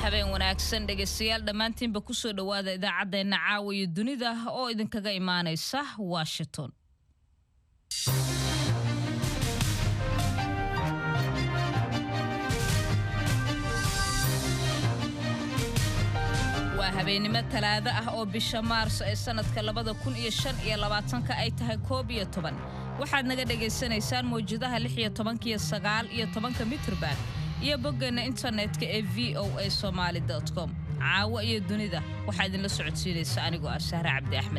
habeen wanaagsan dhegaystayaal dhammaantiinba kusoo dhowaada idaacaddeenna caawa iyo dunida oo idinkaga imaanaysa washington waa habeennimo talaado ah oo bisha maarso ee sannadka labada kun iyo shan iyo labaatanka ay tahay koob iyo toban waxaad naga dhagaysanaysaan mawjadaha lix iyo tobankiyo sagaal iyo tobanka mitrban iyo boggeenna internetka ee v o a somaali com caawo iyo dunida waxaa idinla socodsiinaysa anigoo ah sahre cabdi axmed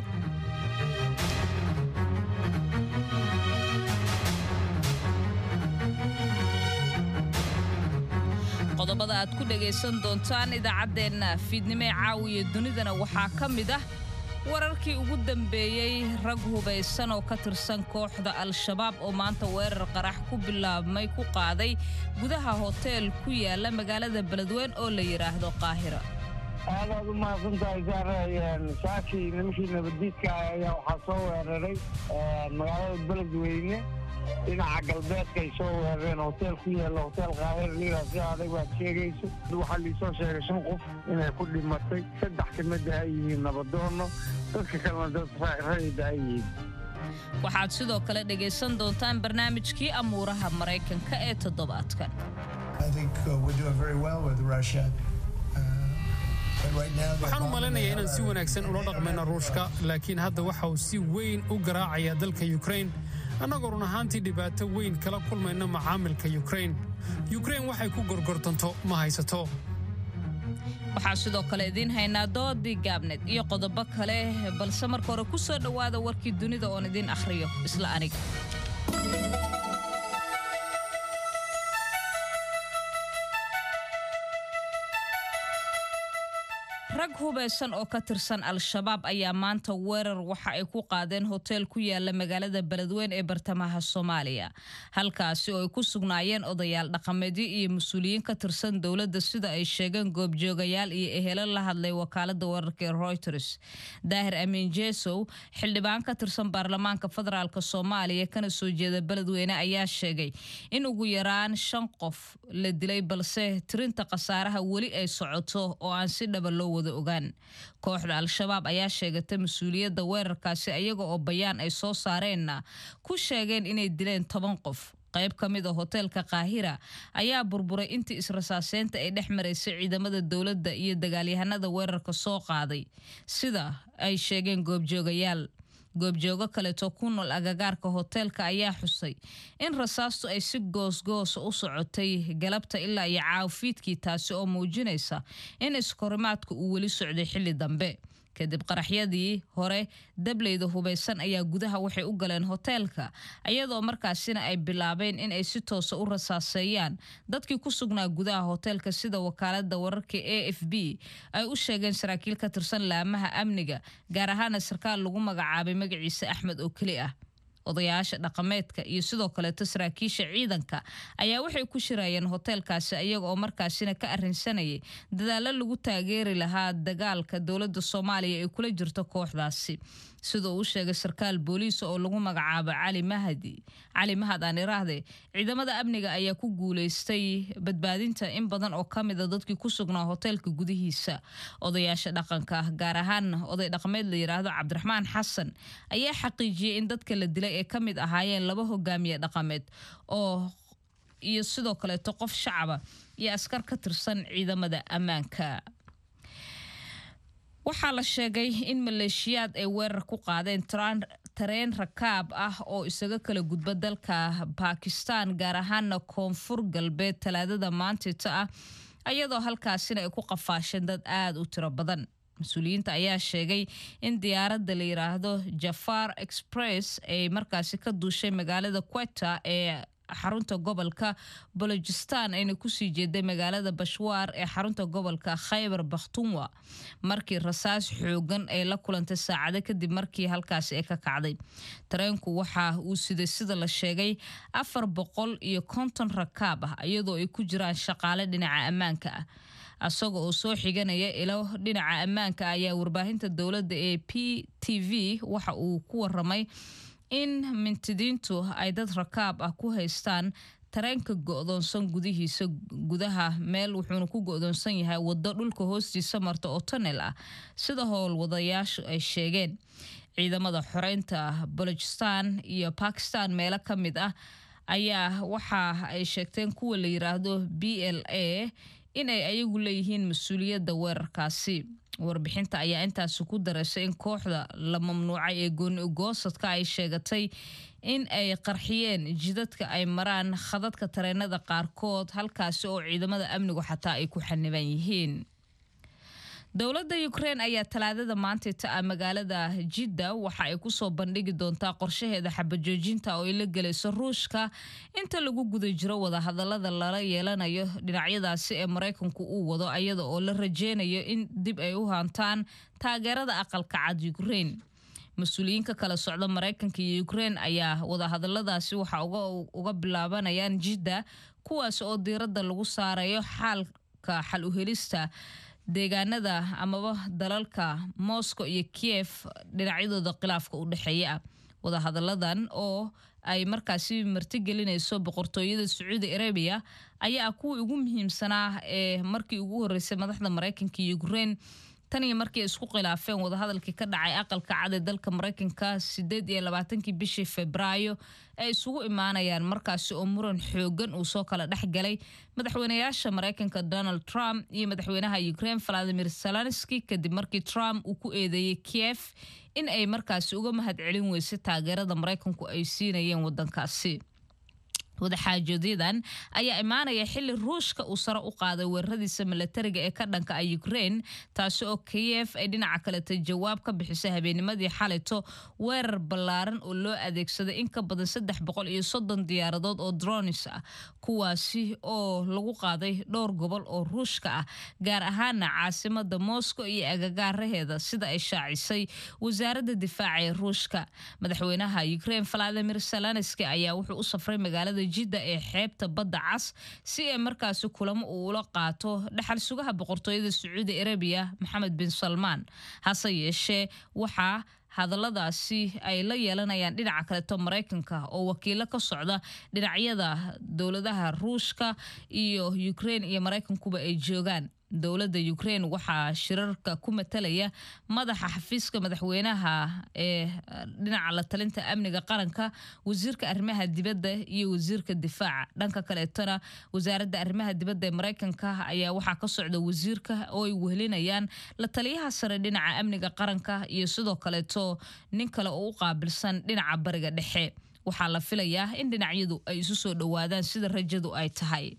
qodobada aad ku dhagaysan doontaan idaacaddeenna fiidnimee caawiya dunidana waxaa ka mid ah wararkii ugu dambeeyey rag hubaysan oo ka tirsan kooxda al-shabaab oo maanta weerar qarax ku bilaabmay ku qaaday gudaha hoteel ku yaala magaalada beledweyn oo la yidhaahdo qaahira aadaad u mahadsantahay saare saakii nimankii nabaddiidka ayaa waxaa soo weeraray magaalada beledweyne dhinaca galbeedkaay soo weerareen hoteel ku yaalla hoteel qaahir liira si adag baad sheegayso waxaa liisoo sheegay shan qof inay ku dhimatay saddex ka mida ay yihiin nabadoono dadka kalena dad rayida ay yihiin waxaad sidoo kale dhegaysan doontaan barnaamijkii amuuraha maraykanka ee toddobaadkan waxaan u malaynayaa inaan si wanaagsan ula dhaqmayno ruushka laakiin hadda waxa uu si weyn u garaacayaa dalka yukrain annagoo run ahaantii dhibaato weyn kala kulmayno macaamilka yukrain yukrain waxay ku gorgortanto ma haysato waxaa sidoo kale idiin haynaa doodii gaabneed iyo qodobo kale balse marka hore ku soo dhowaada warkii dunida oon idiin akhriyo isla aniga rag hubaysan oo ka tirsan al-shabaab ayaa maanta weerar waxa ay ku qaadeen hoteel ku yaala magaalada beledweyn ee bartamaha soomaaliya halkaasi oo ay ku sugnaayeen odayaal dhaqameedyo iyo mas-uuliyiin ka tirsan dowladda sida ay sheegeen goobjoogayaal iyo ehelo la hadlay wakaalada wararka ee reuters daahir amiin jesow xildhibaan ka tirsan baarlamaanka federaalk soomaaliya kana soo jeeda beledweyne ayaa sheegay in ugu yaraan shan qof la dilay balse tirinta khasaaraha weli ay socoto oo aan si dhaba loo wada ogaan kooxda al-shabaab ayaa sheegatay mas-uuliyadda weerarkaasi ayaga oo bayaan ay soo saareenna ku sheegeen inay dileen toban qof qayb ka mid a hoteelka kaahira ayaa burburay intii israsaaseynta ay dhex maraysay ciidamada dowladda iyo dagaalyahanada weerarka soo qaaday sida ay sheegeen goobjoogayaal goobjoogo kaleeto ku nool agagaarka hoteelka ayaa xusay in rasaastu ay si goosgoosa u socotay galabta ilaa iyo caafiidkii taasi oo muujinaysa in iskorimaadka uu weli socday xilli dambe kadib qaraxyadii hore dableyda hubaysan ayaa gudaha waxay u galeen hoteelka iyadoo markaasina ay bilaabeen in ay si toosa u rasaaseeyaan dadkii ku sugnaa gudaha hoteelka sida wakaalada wararka a f b ay u sheegeen saraakiil ka tirsan laamaha amniga gaar ahaana sarkaal lagu magacaabay magaciisa axmed oo keli ah odayaasha dhaqameedka iyo sidoo kaleeto saraakiisha ciidanka ayaa waxay ku shirayeen hoteelkaasi iyaga oo markaasina ka arrinsanayay dadaallo lagu taageeri lahaa dagaalka dowladda soomaaliya ee kula jirto kooxdaasi sida uu sheegay sarkaal booliis oo lagu magacaabo cali mahadi cali mahad aan iraahde ciidamada amniga ayaa ku guuleystay badbaadinta in badan oo ka mida dadkii ku sugnaa hoteelka gudihiisa odayaasha dhaqanka gaar ahaan oday dhaqameed la yidhaahdo cabdiraxmaan xasan ayaa xaqiijiyey in dadka la dilay ee ka mid ahaayeen laba hogaamiye dhaqameed oo iyo sidoo kaleeto qof shacaba iyo askar ka tirsan ciidamada ammaanka waxaa la sheegay in maleeshiyaad ay weerar ku qaadeen tareen rakaab ah oo isaga kala gudba dalka bakistan gaar ahaana koonfur galbeed talaadada maantita ah ayadoo halkaasina ay ku qafaasheen dad aada u tiro badan mas-uuliyiinta ayaa sheegay in diyaaradda la yiraahdo jafar express ay markaasi ka duushay magaalada queta ee xarunta gobolka balojistan ayna kusii jeeday magaalada bashwaar ee xarunta gobolka khaybar bakhtunwa markii rasaas xoogan ay la kulantay saacado kadib markii halkaasi ay ka kacday tareenku waxa uu siday sida la sheegay afar boqol iyo konton rakaab ah iyadoo ay ku jiraan shaqaale dhinaca ammaanka ah asaga oo soo xiganaya ilo dhinaca ammaanka ayaa warbaahinta dowladda ee p t v waxa uu ku waramay in mintidiintu ay dad rakaab ah ku haystaan tareenka go-doonsan gudihiisa gudaha meel wuxuuna ku go-doonsan yahay waddo dhulka hoostiisa marta oo tanel ah sida howlwadayaashu ay sheegeen ciidamada xoreynta balojistan iyo bakistan meelo ka mid ah ayaa waxa ay sheegteen kuwa la yiraahdo b l a in ay ayagu leeyihiin mas-uuliyadda weerarkaasi warbixinta ayaa intaasi ku dareysay in kooxda la mamnuucay ee gooni-goosadka ay sheegatay in ay qarxiyeen jidadka ay maraan khadadka tareenada qaarkood halkaasi oo ciidamada amnigu xataa ay ku xaniban yihiin dowladda ukrein ayaa talaadada maanta ta ah magaalada jidda waxa ay kusoo bandhigi doontaa qorshaheeda xabajoojinta oo ay la gelayso ruushka inta lagu guda jiro wadahadalada lala yeelanayo dhinacyadaasi ee maraykanku uu wado ayada oo la rajeynayo in dib ay u hantaan taageerada aqalka cad ukrein mas-uuliyiinka kala socda maraykanka iyo ukrein ayaa wadahadaladaasi waxa uga bilaabanayaan jidda kuwaas oo diiradda lagu saarayo xaalka xal uhelista deegaanada amaba dalalka moscow iyo kiev dhinacyadooda khilaafka u dhexeeya ah wadahadaladan oo ay markaasi martigelinayso boqortooyada sacuudi arabiya ayaa ah kuwii ugu muhiimsanaa ee markii ugu horeysay madaxda maraykanka iyo ukrein tan iyo markii ay isku khilaafeen wadahadalkii ka dhacay aqalka cad ee dalka maraykanka sideed iyo labaatankii bishii febraayo ay isugu imaanayaan markaasi oo muran xoogan uu soo kala dhex galay madaxweynayaasha maraykanka donald trump iyo madaxweynaha ukraine valadimir zelenski kadib markii trump uu ku eedeeyey kiev in ay markaasi uga mahad celin weysay taageerada maraykanku ay siinayeen wadankaasi wadaxaajoodadan ayaa imaanaya xili ruushka uu sare u qaaday weeraradiisa milatariga ee ka dhanka ah ukraine taasi oo kiyef ay dhinaca kaleta jawaab ka bixisay habeenimadii xalito weerar ballaaran oo loo adeegsaday in ka badan saddex boqol iyo soddon diyaaradood oo dronis ah kuwaasi oo lagu qaaday dhowr gobol oo ruushka ah gaar ahaana caasimada moscow iyo agagaaraheeda sida ay shaacisay wasaaradda difaaca ee ruushka madaxweynaha ukraine valadimir zelenski ayaa wuxuu u safray magaalada jidda ee xeebta badda cas si ay markaasi kulamo uu ula qaato dhaxal sugaha boqortooyada sacuudi arabiya maxamed bin salmaan hase yeeshee waxaa hadalladaasi ay la yeelanayaan dhinaca kaleto maraykanka oo wakiilo ka socda dhinacyada dowladaha ruushka iyo ukraine iyo maraykankuba ay joogaan dowladda ukraine waxaa shirarka ku matalaya madaxa xafiiska madaxweynaha ee dhinaca la talinta amniga qaranka wasiirka arrimaha dibadda iyo wasiirka difaaca dhanka kaleetona wasaaradda arrimaha dibadda ee maraykanka ayaa waxaa ka socda wasiirka oo ay wehelinayaan la taliyaha sare dhinaca amniga qaranka iyo sidoo kaleeto nin kale oo u qaabilsan dhinaca bariga dhexe waxaa la filayaa in dhinacyadu ay isu soo dhowaadaan sida rajadu ay tahay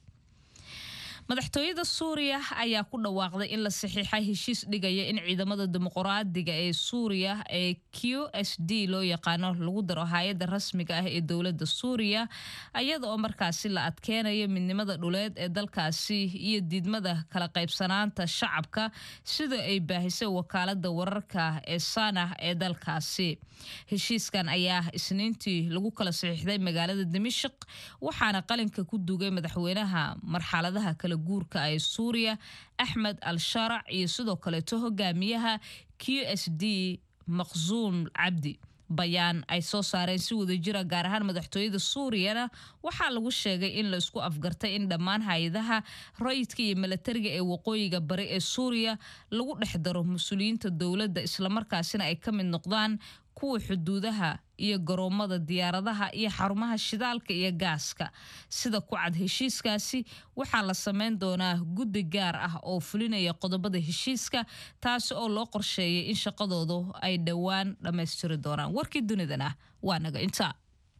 madaxtooyada suuriya ayaa ku dhawaaqday in la saxiixay heshiis dhigaya in ciidamada dimuqraadiga ee suuriya ee q s d loo yaqaano lagu daro hay-adda rasmiga ah ee dowladda suuriya iyada oo markaasi la adkeenayo midnimada dhuleed ee dalkaasi iyo diidmada kala qaybsanaanta shacabka sida ay baahisay wakaalada wararka ee sanah ee dalkaasi heshiiskan ayaa isniintii lagu kala saxiixday magaalada dimashik waxaana qalinka ku dugay madaxweynaha marxaladaha kala guurka ee suuriya axmed al sharac iyo sidoo kaleeto hogaamiyaha q s d maqsuum cabdi bayaan ay soo saareen si wadajira gaar ahaan madaxtooyada suuriyana waxaa lagu sheegay in la isku afgartay in dhammaan hay-adaha rayidka iyo milatariga ee waqooyiga bari ee suuriya lagu dhex daro mas-uuliyiinta dowladda islamarkaasina ay ka mid noqdaan kuwa xuduudaha iyo garoomada diyaaradaha iyo xarumaha shidaalka iyo gaaska sida ku cad heshiiskaasi waxaa la sameyn doonaa guddi gaar ah oo fulinaya qodobada heshiiska taasi oo loo qorsheeyay in shaqadoodu ay dhowaan dhammaystiri doonaan warkii dunidana waa naga intaa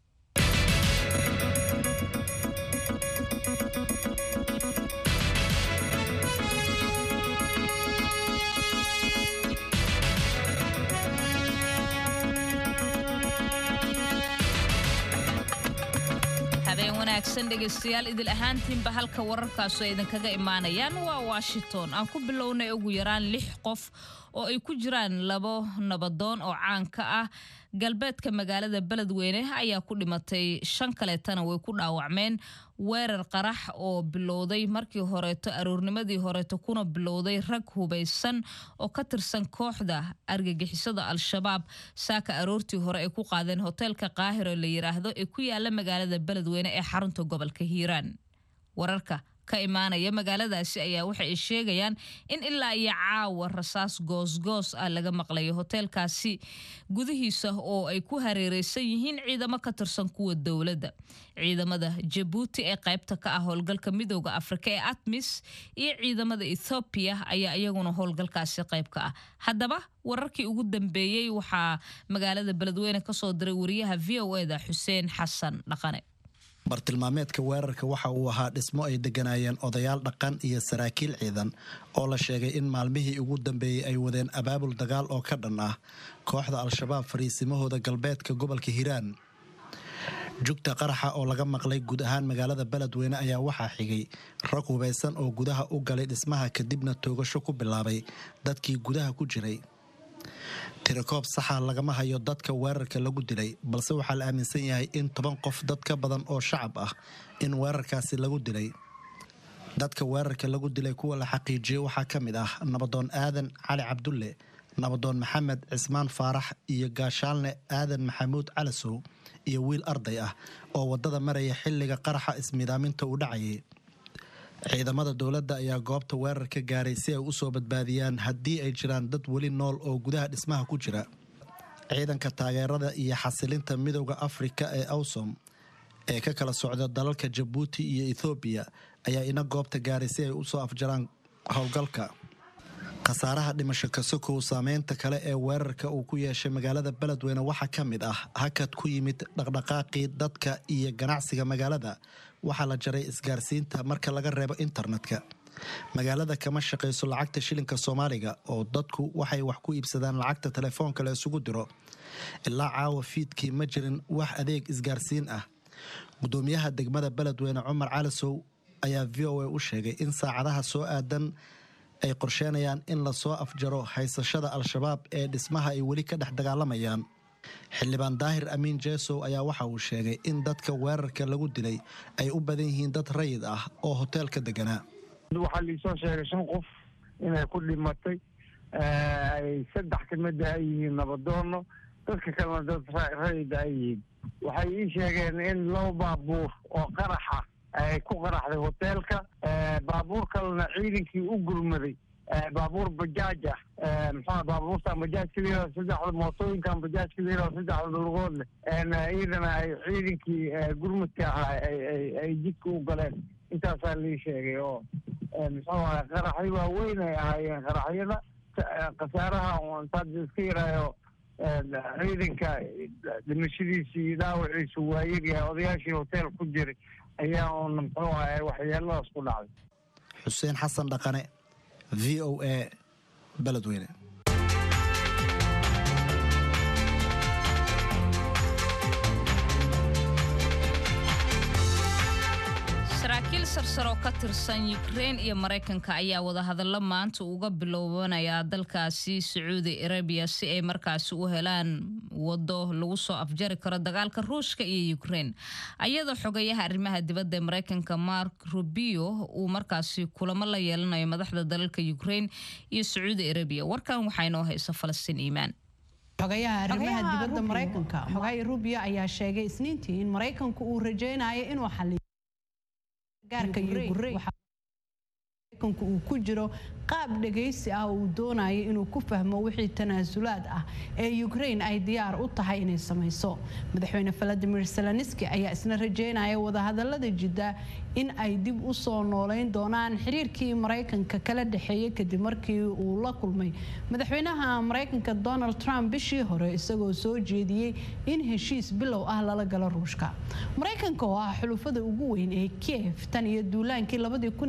wanaagsan dhegaystayaal idil ahaantiinba halka wararkaasu ay idinkaga imaanayaan waa washington aan ku bilownay ugu yaraan lix qof oo ay ku jiraan labo nabadoon oo caan ka ah galbeedka magaalada beledweyne ayaa ku dhimatay shan kaleetana way ku dhaawacmeen weerar qarax oo bilowday markii horeeto aroornimadii horeeto kuna bilowday rag hubaysan oo ka tirsan kooxda argagixisada al-shabaab saaka aroortii hore ay ku qaadeen hoteelka qaahiro la yiraahdo ee ku yaala magaalada beledweyne ee xarunta gobolka hiiraan wararka ka imaanaya magaaladaasi ayaa waxa ay sheegayaan in ilaa iyo caawa rasaas goosgoos ah laga maqlayo hoteelkaasi gudihiisa oo ay ku hareereysan yihiin ciidamo ka tirsan kuwa dowladda ciidamada jabuuti ee qaybta ka ah howlgalka midooda afrika ee atmis iyo ciidamada ethoobiya ayaa iyaguna howlgalkaasi qayb ka ah haddaba wararkii ugu dambeeyey waxaa magaalada beledweyne kasoo diray wariyaha v o eda xuseen xasan dhaqane bartilmaameedka weerarka waxa uu ahaa dhismo ay degganaayeen odayaal dhaqan iyo saraakiil ciidan oo la sheegay in maalmihii ugu dambeeyey ay wadeen abaabul dagaal oo ka dhan ah kooxda al-shabaab fariisimahooda galbeedka gobolka hiiraan jugta qaraxa oo laga maqlay guud ahaan magaalada beledweyne ayaa waxaa xigay rag hubaysan oo gudaha u galay dhismaha kadibna toogasho ku bilaabay dadkii gudaha ku jiray tirakoob saxa lagama hayo dadka weerarka lagu dilay balse waxaa la aaminsan yahay in toban qof dad ka badan oo shacab ah in weerarkaasi lagu dilay dadka weerarka lagu dilay kuwa la xaqiijiyey waxaa ka mid ah nabadoon aadan cali cabdulle nabadoon maxamed cismaan faarax iyo gaashaalne aadan maxamuud calasow iyo wiil arday ah oo waddada maraya xilliga qaraxa ismidaaminta uu dhacayay ciidamada dowladda ayaa goobta weerar ka gaaray si ay u soo badbaadiyaan haddii ay jiraan dad weli nool oo gudaha dhismaha ku jira ciidanka taageerada iyo xasilinta midowda afrika ee awsom ee ka kala socda dalalka jabuuti iyo ethoobiya ayaa ina goobta gaaray si ay u soo afjaraan howlgalka khasaaraha dhimasho kasokow saameynta kale ee weerarka uu ku yeeshay magaalada beledweyne waxaa ka mid ah hakad ku yimid dhaqdhaqaaqii dadka iyo ganacsiga magaalada waxaa la jaray isgaarsiinta marka laga reebo internetka magaalada kama shaqayso lacagta shilinka soomaaliga oo dadku waxay wax ku iibsadaan lacagta telefoonka la isugu diro ilaa caawa fiidkii ma jirin wax adeeg isgaarsiin ah gudoomiyaha degmada beledweyne cumar calasow ayaa v o a u sheegay in saacadaha soo aadan ay qorsheenayaan in lasoo afjaro haysashada al-shabaab ee dhismaha ay weli ka dhex dagaalamayaan xildhibaan daahir amiin jeesow ayaa waxa uu sheegay in dadka weerarka lagu dilay ay u badan yihiin dad rayid ah oo hoteelka deganaa waxaa liisoo sheegay shan qof inay ku dhimatay ay saddex ka mida ay yihiin nabadoono dadka kalena dad rayida ay yihiin waxay ii sheegeen in laba baabuur oo qaraxa ay ku qaraxday hoteelka baabuur kalena ciidankii u gurmaday baabuur bajaaj ah maxaa baabuurtan bajaajka layirahdo saddexda mootooyinkan bajaajka layirahdo saddexda lugood leh iyadana ay ciidankii gurmadka ahaa ay jidka u galeen intaasaa lii sheegay oo muxuu ahay qaraxyo waaweyn ay ahaayeen qaraxyada khasaaraha intaad iska yaraayo ciidanka dhimashadiisa iyo dhaawaciisu waa yaryahay odayaashii hotel ku jiray ayaa uuna muxuu ahay waxyeeladaas ku dhacday xuseen xasan dhaqane v o a beledweyne saraakiil sarsaroo ka tirsan yukrein iyo maraykanka ayaa wadahadallo maanta uga bilowbanaya dalkaasi sacuudi arabiya si ay markaasi u helaan wado lagu soo afjari karo dagaalka ruushka iyo yukrein ayadoo xogayaha arrimaha dibadda ee maraykanka mark rubio uu markaasi kulamo la yeelanayo madaxda dalalka yukrein iyo sacuudi arabiya warkan waxaa inoo haysa falastiin iimaan xogayaha arrimaha dibadda maraykanka xogay rubio ayaa sheegay isniintii in maraykanku uu rajaynayo inuu xaliyo gaarka maraykanku uu ku jiro qaab dhagaysi ah uu doonayo inuu ku fahmo wixii tanaasulaad ah ee ukraine ay diyaar u tahay inay samayso madaxweyne valadimir zelenski ayaa isna rajeynaya wadahadalada jidda in ay dib u soo nooleyn doonaan xiriirkii maraykanka kala dhexeeyay kadib markii uu la kulmay madaxweynaha maraykanka donald trump bishii hore isagoo soo jeediyey in heshiis bilow ah lala galo ruushka maraykanka oo ah xulufada ugu weyn ee kiev tan iyo duulaankii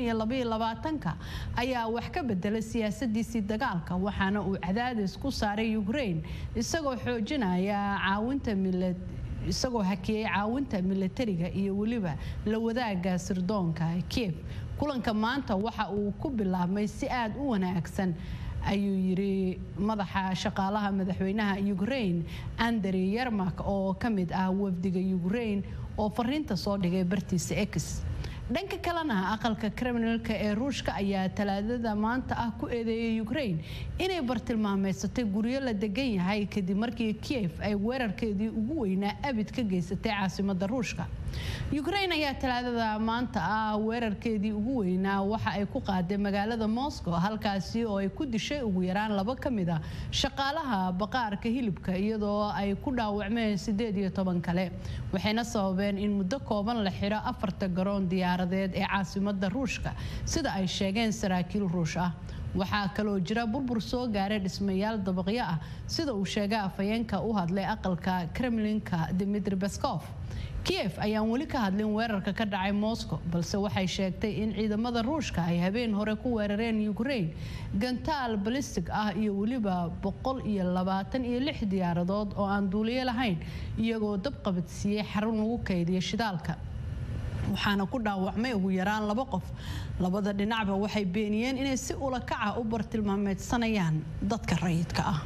ayaa wax ka bedelay siyaasadiisii dagaalka waxaana uu cadaadis ku saaray ukraine isagoo xoojinaya caawinta milad isagoo hakiyey caawinta milatariga iyo weliba la wadaaga sirdoonka kiev kulanka maanta waxa uu ku bilaabmay si aad u wanaagsan ayuu yiri madaxa shaqaalaha madaxweynaha ukraine andrey yermak oo ka mid ah wafdiga ukraine oo fariinta soo dhigay bartiisa x dhanka kalena aqalka kriminalka ee ruushka ayaa talaadada maanta ah ku eedeeyay ukraine inay bartilmaameysatay guryo la degan yahay kadib markii kiev ay weerarkeedii ugu weynaa abid ka geysatay caasimada ruushka ukraine ayaa talaadada maanta ah weerarkeedii ugu weynaa waxa ay ku qaaday magaalada moscow halkaasi oo ay ku dishay ugu yaraan laba ka mid a shaqaalaha baqaarka hilibka iyadoo ay ku dhaawacmeen sideed iyo toban kale waxayna sababeen in muddo kooban la xiro afarta garoon diyaaradeed ee caasimada ruushka sida ay sheegeen saraakiil ruush ah waxaa kaloo jira burbur soo gaaray dhismayaal dabaqyo ah sida uu sheegay afhayeenka u hadlay aqalka kremlinka dimitri baskof kiev ayaan weli ka hadlin weerarka ka dhacay moscow balse waxay sheegtay in ciidamada ruushka ay habeen hore ku weerareen ukraine gantaal balistig ah iyo weliba boqol iyo labaatan iyo lix diyaaradood oo aan duuliyo lahayn iyagoo dab qabadsiiyey xarun lagu kaydiya shidaalka waxaana ku dhaawacmay ugu yaraan laba qof labada dhinacba waxay beeniyeen inay si ulakaca u bartilmaameedsanayaan dadka rayidka ah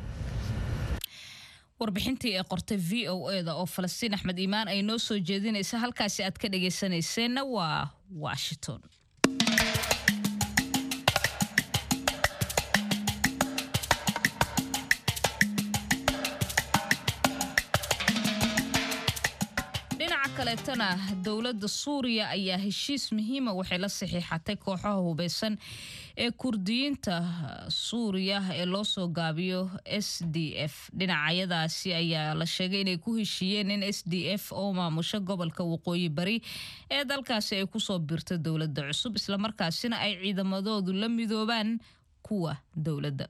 warbixintii ee qortay v o eda oo falastiin axmed iimaan ay noo soo jeedinaysa halkaasi aad ka dhagaysanayseena waa washington dhinaca kaleetana dowladda suuriya ayaa heshiis muhiima waxay la saxiixatay kooxaha hubeysan ee kurdiyiinta suuriya ee loo soo gaabiyo s d f dhinacyadaasi ayaa la sheegay inay ku heshiiyeen in s d f oo maamusho gobolka waqooyi bari ee dalkaasi ay kusoo birto dowladda cusub islamarkaasina ay ciidamadoodu la midoobaan kuwa dowladda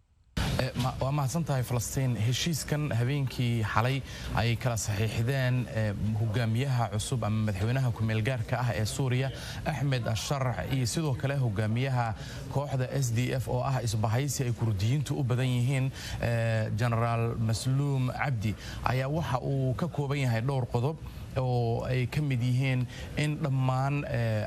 waa mahadsan tahay falastiin heshiiskan habeenkii xalay ay kala saxiixdeen hogaamiyaha cusub ama madaxweynaha kumeelgaarka ah ee suuriya axmed asharax iyo sidoo kale hogaamiyaha kooxda s d f oo ah isbahaysi ay kurdiyiintu u badan yihiin genaraal masluum cabdi ayaa waxa uu ka kooban yahay dhowr qodob oo ay ka mid yihiin in dhammaan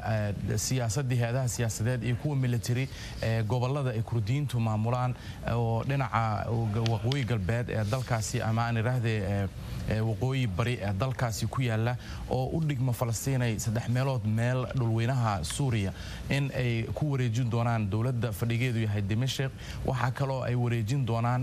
siyaasadii hay-adaha siyaasadeed iyo kuwa military gobolada ay kurdiyiintu maamulaan oo dhinaca waqooyi galbeed ee dalkaasi ama aan idhaahdee waqooyi bari ee dalkaasi ku yaala oo u dhigma falastiinay saddex meelood meel dhulweynaha suuriya in ay ku wareejin doonaan dowladda fadhigeedu yahay dimashik waxaa kaloo ay wareejin doonaan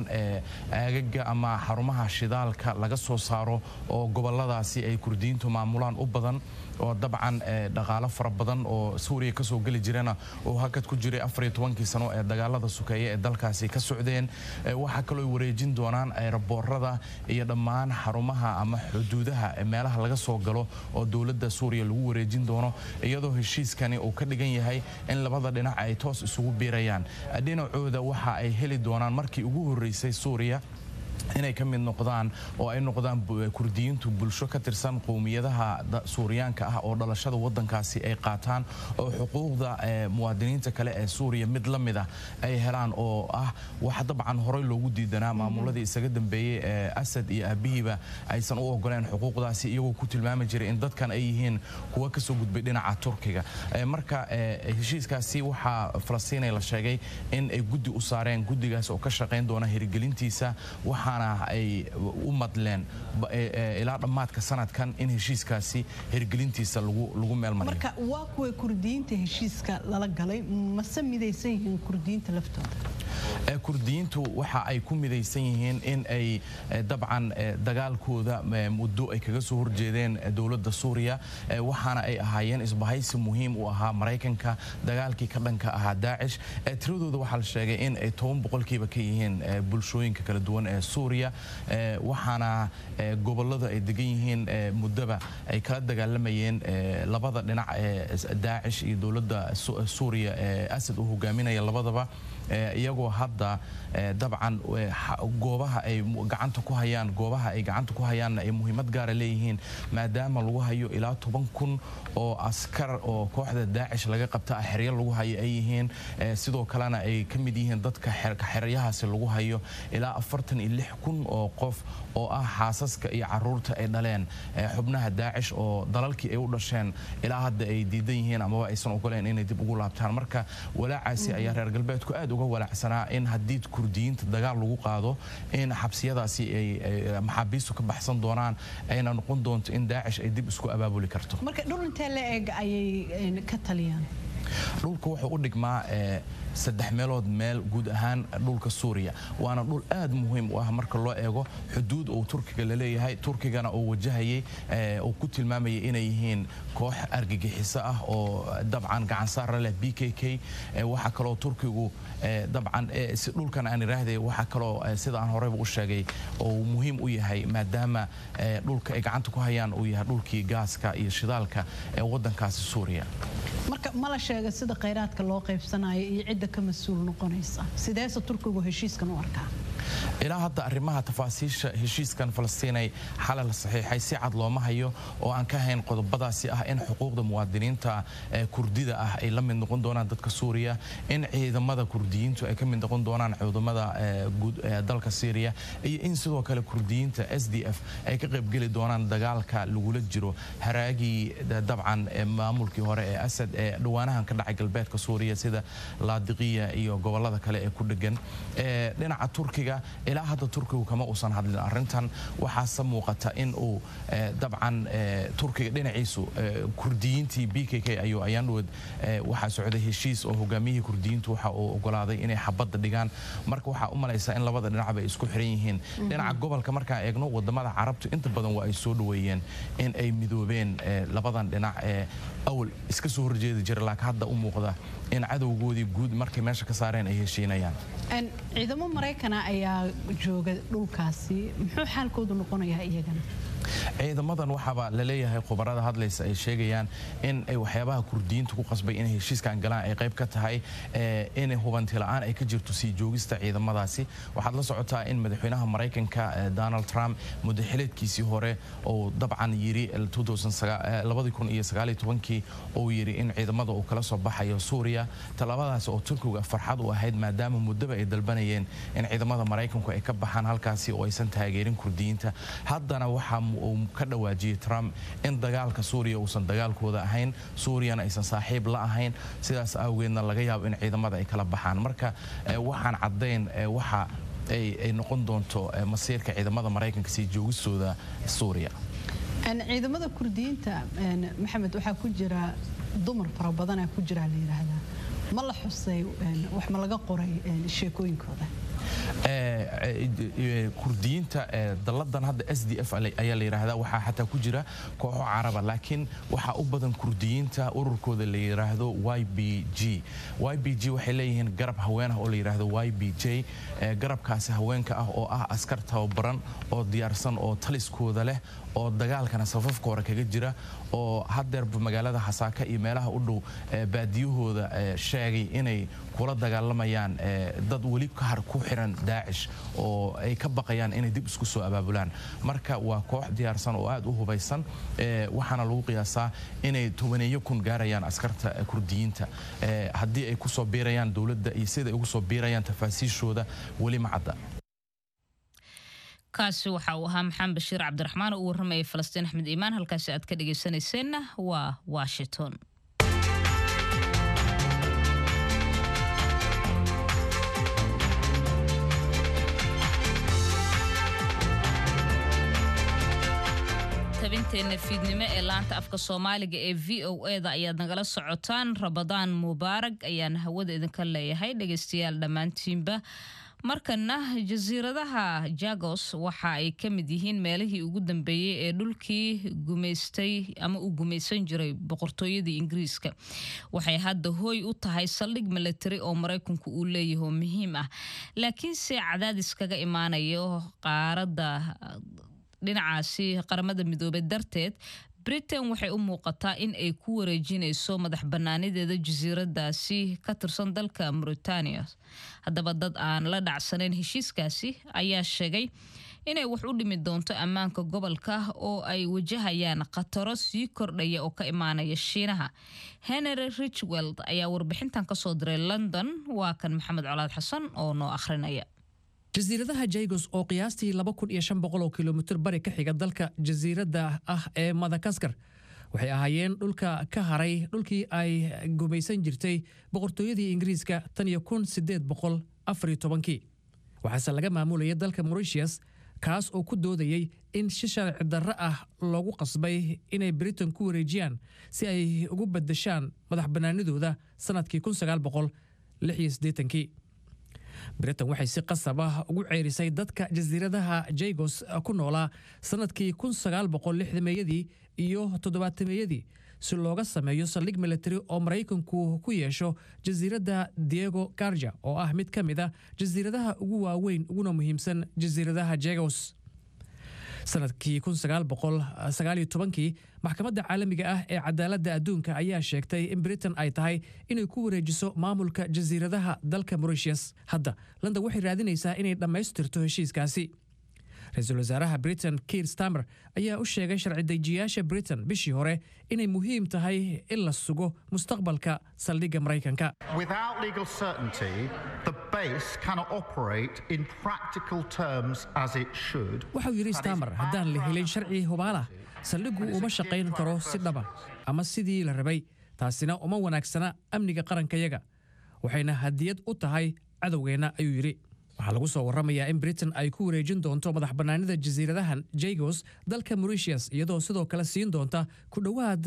aagaga ama xarumaha shidaalka laga soo saaro oo goboladaasi ay kurdiyiintu maamulaan u badan oo dabcan dhaqaalo fara badan oo suuriya kasoo geli jirana oo hakad ku jiray afariyo tobankii sano ee dagaalada sukeeye ee dalkaasi ka socdeen waxaa kaloo ay wareejin doonaan eeraboorada iyo dhammaan xarumaha ama xuduudaha meelaha laga soo galo oo dowladda suuriya lagu wareejin doono iyadoo heshiiskani uu ka dhigan yahay in labada dhinac ay toos isugu biirayaan dhinacooda waxa ay heli doonaan markii ugu horreysay suuriya inay ka mid noqdaan oo ay noqdaan kurdiyiintu bulsho ka tirsan qowmiyadaha suuriyaanka ah oo dhalashada wadankaasi ay qaataan oo xuquuqda muwaadiniinta kale ee suuriya mid la mid ah ay helaan oo ah wax dabcan horey loogu diidanaa maamuladii isaga dambeeyey ee asad iyo aabihiiba aysan u ogoleen xuquuqdaasi iyagoo ku tilmaami jiray in dadkan ay yihiin kuwa kasoo gudbay dhinaca turkiga marka heshiiskaasi waxaa falastiinay la sheegay in ay guddi u saareen guddigaas oo ka shaqayn doona hirgelintiisa waxaana ay u madleen ilaa dhammaadka sanadkan in heshiiskaasi hirgelintiisa lagu meelmariyo marka waa kuwa kurdiyiinta heshiiska lala galay mase midaysan yihiin kurdiyiinta laftooda kurdiyiintu waxa ay ku midaysan yihiin in ay dabcan dagaalkooda muddo ay kaga soo horjeedeen dowladda suuriya waxaana ay ahaayeen isbahaysi muhiim u ahaa maraykanka dagaalkii ka dhanka ahaa daacish tiradooda waxaa la sheegay in ay toban boqolkiiba ka yihiin bulshooyinka kala duwan ee suuriya waxaana gobolada ay degan yihiin muddaba ay kala dagaalamayeen labada dhinac ee daacish iyo dowladda suuriya ee asad uu hogaaminaya labadaba iyagoo hadda dabcan goobaha ay gacanta ku hayaan goobaha ay gacanta ku hayaanna ay muhiimad gaara leeyihiin maadaama lagu hayo ilaa toban kun oo askar oo kooxda daacish laga qabta ah xeryo lagu hayo ay yihiin sidoo kalena ay ka mid yihiin dadka xeryahaasi lagu hayo ilaa afartan iyo lix kun oo qof oo ah xaasaska iyo caruurta ay dhaleen xubnaha daacish oo dalalkii ay u dhasheen ilaa hadda ay diidan yihiin amaba aysan ogoleen inay dib ugu laabtaan marka walaacaasi ayaa reer galbeedku aad uga walaacsanaa in in haddii kurdiyiinta dagaal lagu qaado in xabsiyadaasi ay maxaabiistu ka baxsan doonaan ayna noqon doonto in daacish ay dib isku abaabuli karto marka dhul intee la eg ayay ka taliyaan dhulka wuxuu u dhigmaa saddex meelood meel guud ahaan dhulka suuriya waana dhul aad muhiim u ah marka loo eego xuduud uu turkiga la leeyahay turkigana uu wajahayay uu ku tilmaamayay inay yihiin koox argagixiso ah oo dabcan gacansaara leh b k k waxaa kaloo turkigu dabcan dhulkan aan iraahday waxaa kaloo sida aan horeyba u sheegay oo muhiim u yahay maadaama dhulka ay gacanta ku hayaan uu yahay dhulkii gaaska iyo shidaalka ee waddankaasi suuriya marka ma la sheega sida khayraadka loo qaybsanayo iyo cidda ka mas-uul noqonaysa sideese turkigu heshiiskan u arkaa ilaa hadda arrimaha tafaasiisha heshiiskan falastiinay xalal saxiixay si cad looma hayo oo aan ka hayn qodobadaasi ah in xuquuqda muwaadiniinta kurdida ah ay la mid noqon doonaan dadka suuriya in ciidamada kurdiyiintu ay ka mid noqon doonaan ciidamada dalka syriya iyo in sidoo kale kurdiyiinta s d f ay ka qaybgeli doonaan dagaalka lagula jiro haraagii dabcan maamulkii hore ee asad ee dhawaanahan ka dhacay galbeedka suuriya sida laadiqiya iyo gobolada kale ee ku dhegan dhinaca turkiga ilaa hadda turkigu kama uusan hadlin arrintan waxaase muuqata in uu dabcan turkiga dhinaciisu kurdiyiintii b k k ayuu ayaan dhawood waxaa socday heshiis oo hogaamiyihii kurdiyiintu waxa uu ogolaaday inay xabadda dhigaan marka waxaa u malaysaa in labada dhinacba ay isku xiran yihiin dhinaca gobolka markaan eegno wadamada carabtu inta badan waa ay soo dhoweeyeen in ay midoobeen labadan dhinac ee awal iska soo horjeedi jira laakiin hadda u muuqda in cadowgoodii guud markay meesha ka saareen ay heshiinayaan ciidamo maraykana ayaa jooga dhulkaasi muxuu xaalkoodu noqonayaa iyagana ciidamadan waxaaba laleeyahay khubarada hadlaysa ay sheegayaan in ay waxyaabaha kurdiyiinta ku qasbay inay heshiiskan galaan ay qayb ka tahay in hubanti la'aan ay ka jirto sii joogista ciidamadaasi waxaad la socotaa in madaxweynaha maraykanka donald trump mudaxileedkiisii hore uu dabcan yiri kii uu yiri in ciidamada uu kala soo baxayo suuriya talabadaasi oo turkiga farxad u ahayd maadaama muddaba ay dalbanayeen in ciidamada maraykanku ay ka baxaan halkaasi oo aysan taageerin kurdiyiinta haddana waxaa uu ka dhawaajiyey trump in dagaalka suuriya uusan dagaalkooda ahayn suuriyana aysan saaxiib la ahayn sidaas awgeedna laga yaabo in ciidamada ay kala baxaan marka waxaan caddayn waxa ay noqon doonto masiirka ciidamada maraykanka sii joogistooda suuriya ciidamada kurdiyiinta maxamed waxaa ku jira dumar fara badanaa ku jira la yidhaahdaa ma la xusay wax ma laga qoray sheekooyinkooda kurdiyiinta dalladan hadda s d f ayaa la yidhaahdaa waxaa xataa ku jira kooxo caraba laakiin waxaa u badan kurdiyiinta ururkooda la yidhaahdo y b g y b g waxay leeyihiin garab haween ah oo la yidhaahdo y b j garabkaasi haweenka ah oo ah askar tababaran oo diyaarsan oo taliskooda leh oo dagaalkana safafka hore kaga jira oo haddeerba magaalada xasaaka iyo meelaha u dhow baadiyahooda sheegay inay kula dagaalamayaan dad weli kahar ku xiran daacish oo ay ka baqayaan inay dib isku soo abaabulaan marka waa koox diyaarsan oo aad u hubaysan waxaana lagu qiyaasaa inay tobaneeyo kun gaarayaan askarta kurdiyiinta haddii ay kusoo biirayaan dowladda iyo sida ay ugu soo biirayaan tafaasiishooda weli ma cadda kaasi waxa uu ahaa maxamed bashiir cabdiraxmaan oo u warramayay falastiin axmed iimaan halkaasi aad ka dhegaysanayseena waa washington tabinteena fiidnimo ee laanta afka soomaaliga ee v o e da ayaad nagala socotaan rabadaan mubaarag ayaan hawada idinka leeyahay dhegaystayaal dhammaantiinba markana jasiiradaha jagos waxa ay ka mid yihiin meelihii ugu dambeeyey ee dhulkii gumaystay ama uu gumaysan jiray boqortooyadii ingiriiska waxay hadda hooy u tahay saldhig milatari oo maraykanku uu leeyahay oo muhiim ah laakiinse cadaadis kaga imaanayo qaaradda dhinacaasi qaramada midoobey darteed britain waxay u muuqataa in ay ku wareejinayso madax bannaanideeda jasiiradaasi ka tirsan dalka mauritania haddaba dad aan la dhacsanayn heshiiskaasi ayaa sheegay inay wax u dhimi doonto ammaanka gobolka oo ay wajahayaan khataro sii kordhaya oo ka imaanaya shiinaha henry richweld ayaa warbixintan kasoo diray london waa kan maxamed colaad xasan oo noo akhrinaya jasiiradaha jagos oo qiyaastii oo kilomitir bari ka xiga dalka jasiiradda ah ee madagaskar waxay ahaayeen dhulka ka haray dhulkii ay gumaysan jirtay boqortooyadii ingiriiska tan iyo kun sideed boqol afar iyo tobankii waxaase laga maamulayay dalka mauritius kaas oo ku doodayey in si sharci darro ah loogu qasbay inay britain ku wareejiyaan si ay ugu badashaan madax bannaanidooda sannadkii kun sagaal boqol lix iyo siddeetankii britain waxay si qasab ah ugu ceerisay dadka jasiiradaha jagos ku noolaa sannadkii kun sagaal boqol lixdameeyadii iyo toddobaatameeyadii si looga sameeyo saldhig military oo maraykanku ku yeesho jasiiradda diego garja oo ah mid ka mid a jasiiradaha ugu waaweyn uguna muhiimsan jasiiradaha jagos sanadkii kii maxkamadda caalamiga ah ee cadaaladda adduunka ayaa sheegtay in britain ay tahay inay ku wareejiso maamulka jasiiradaha dalka mauritius hadda london waxay raadinaysaa inay dhammaystirto heshiiskaasi ra-iisul wasaaraha britain kiir stamer ayaa u sheegay sharci dejiyaasha britain bishii hore inay muhiim tahay in la sugo mustaqbalka saldhigga maraykanka Without legal certainty, the base cannot operate in practical terms as it should. waxau yidhi stamer haddaan la helin sharci hubaalah saldhiggu uma shaqayn karo si dhaba ama sidii la rabay taasina uma wanaagsana amniga qarankayaga waxayna hadiyad u tahay cadowgeenna ayuu yidhi waxaa lagu soo warramayaa in britain ay ku wareejin doonto madax bannaanida jasiiradahan jagos dalka mauritius iyadoo sidoo kale siin doonta ku dhowaad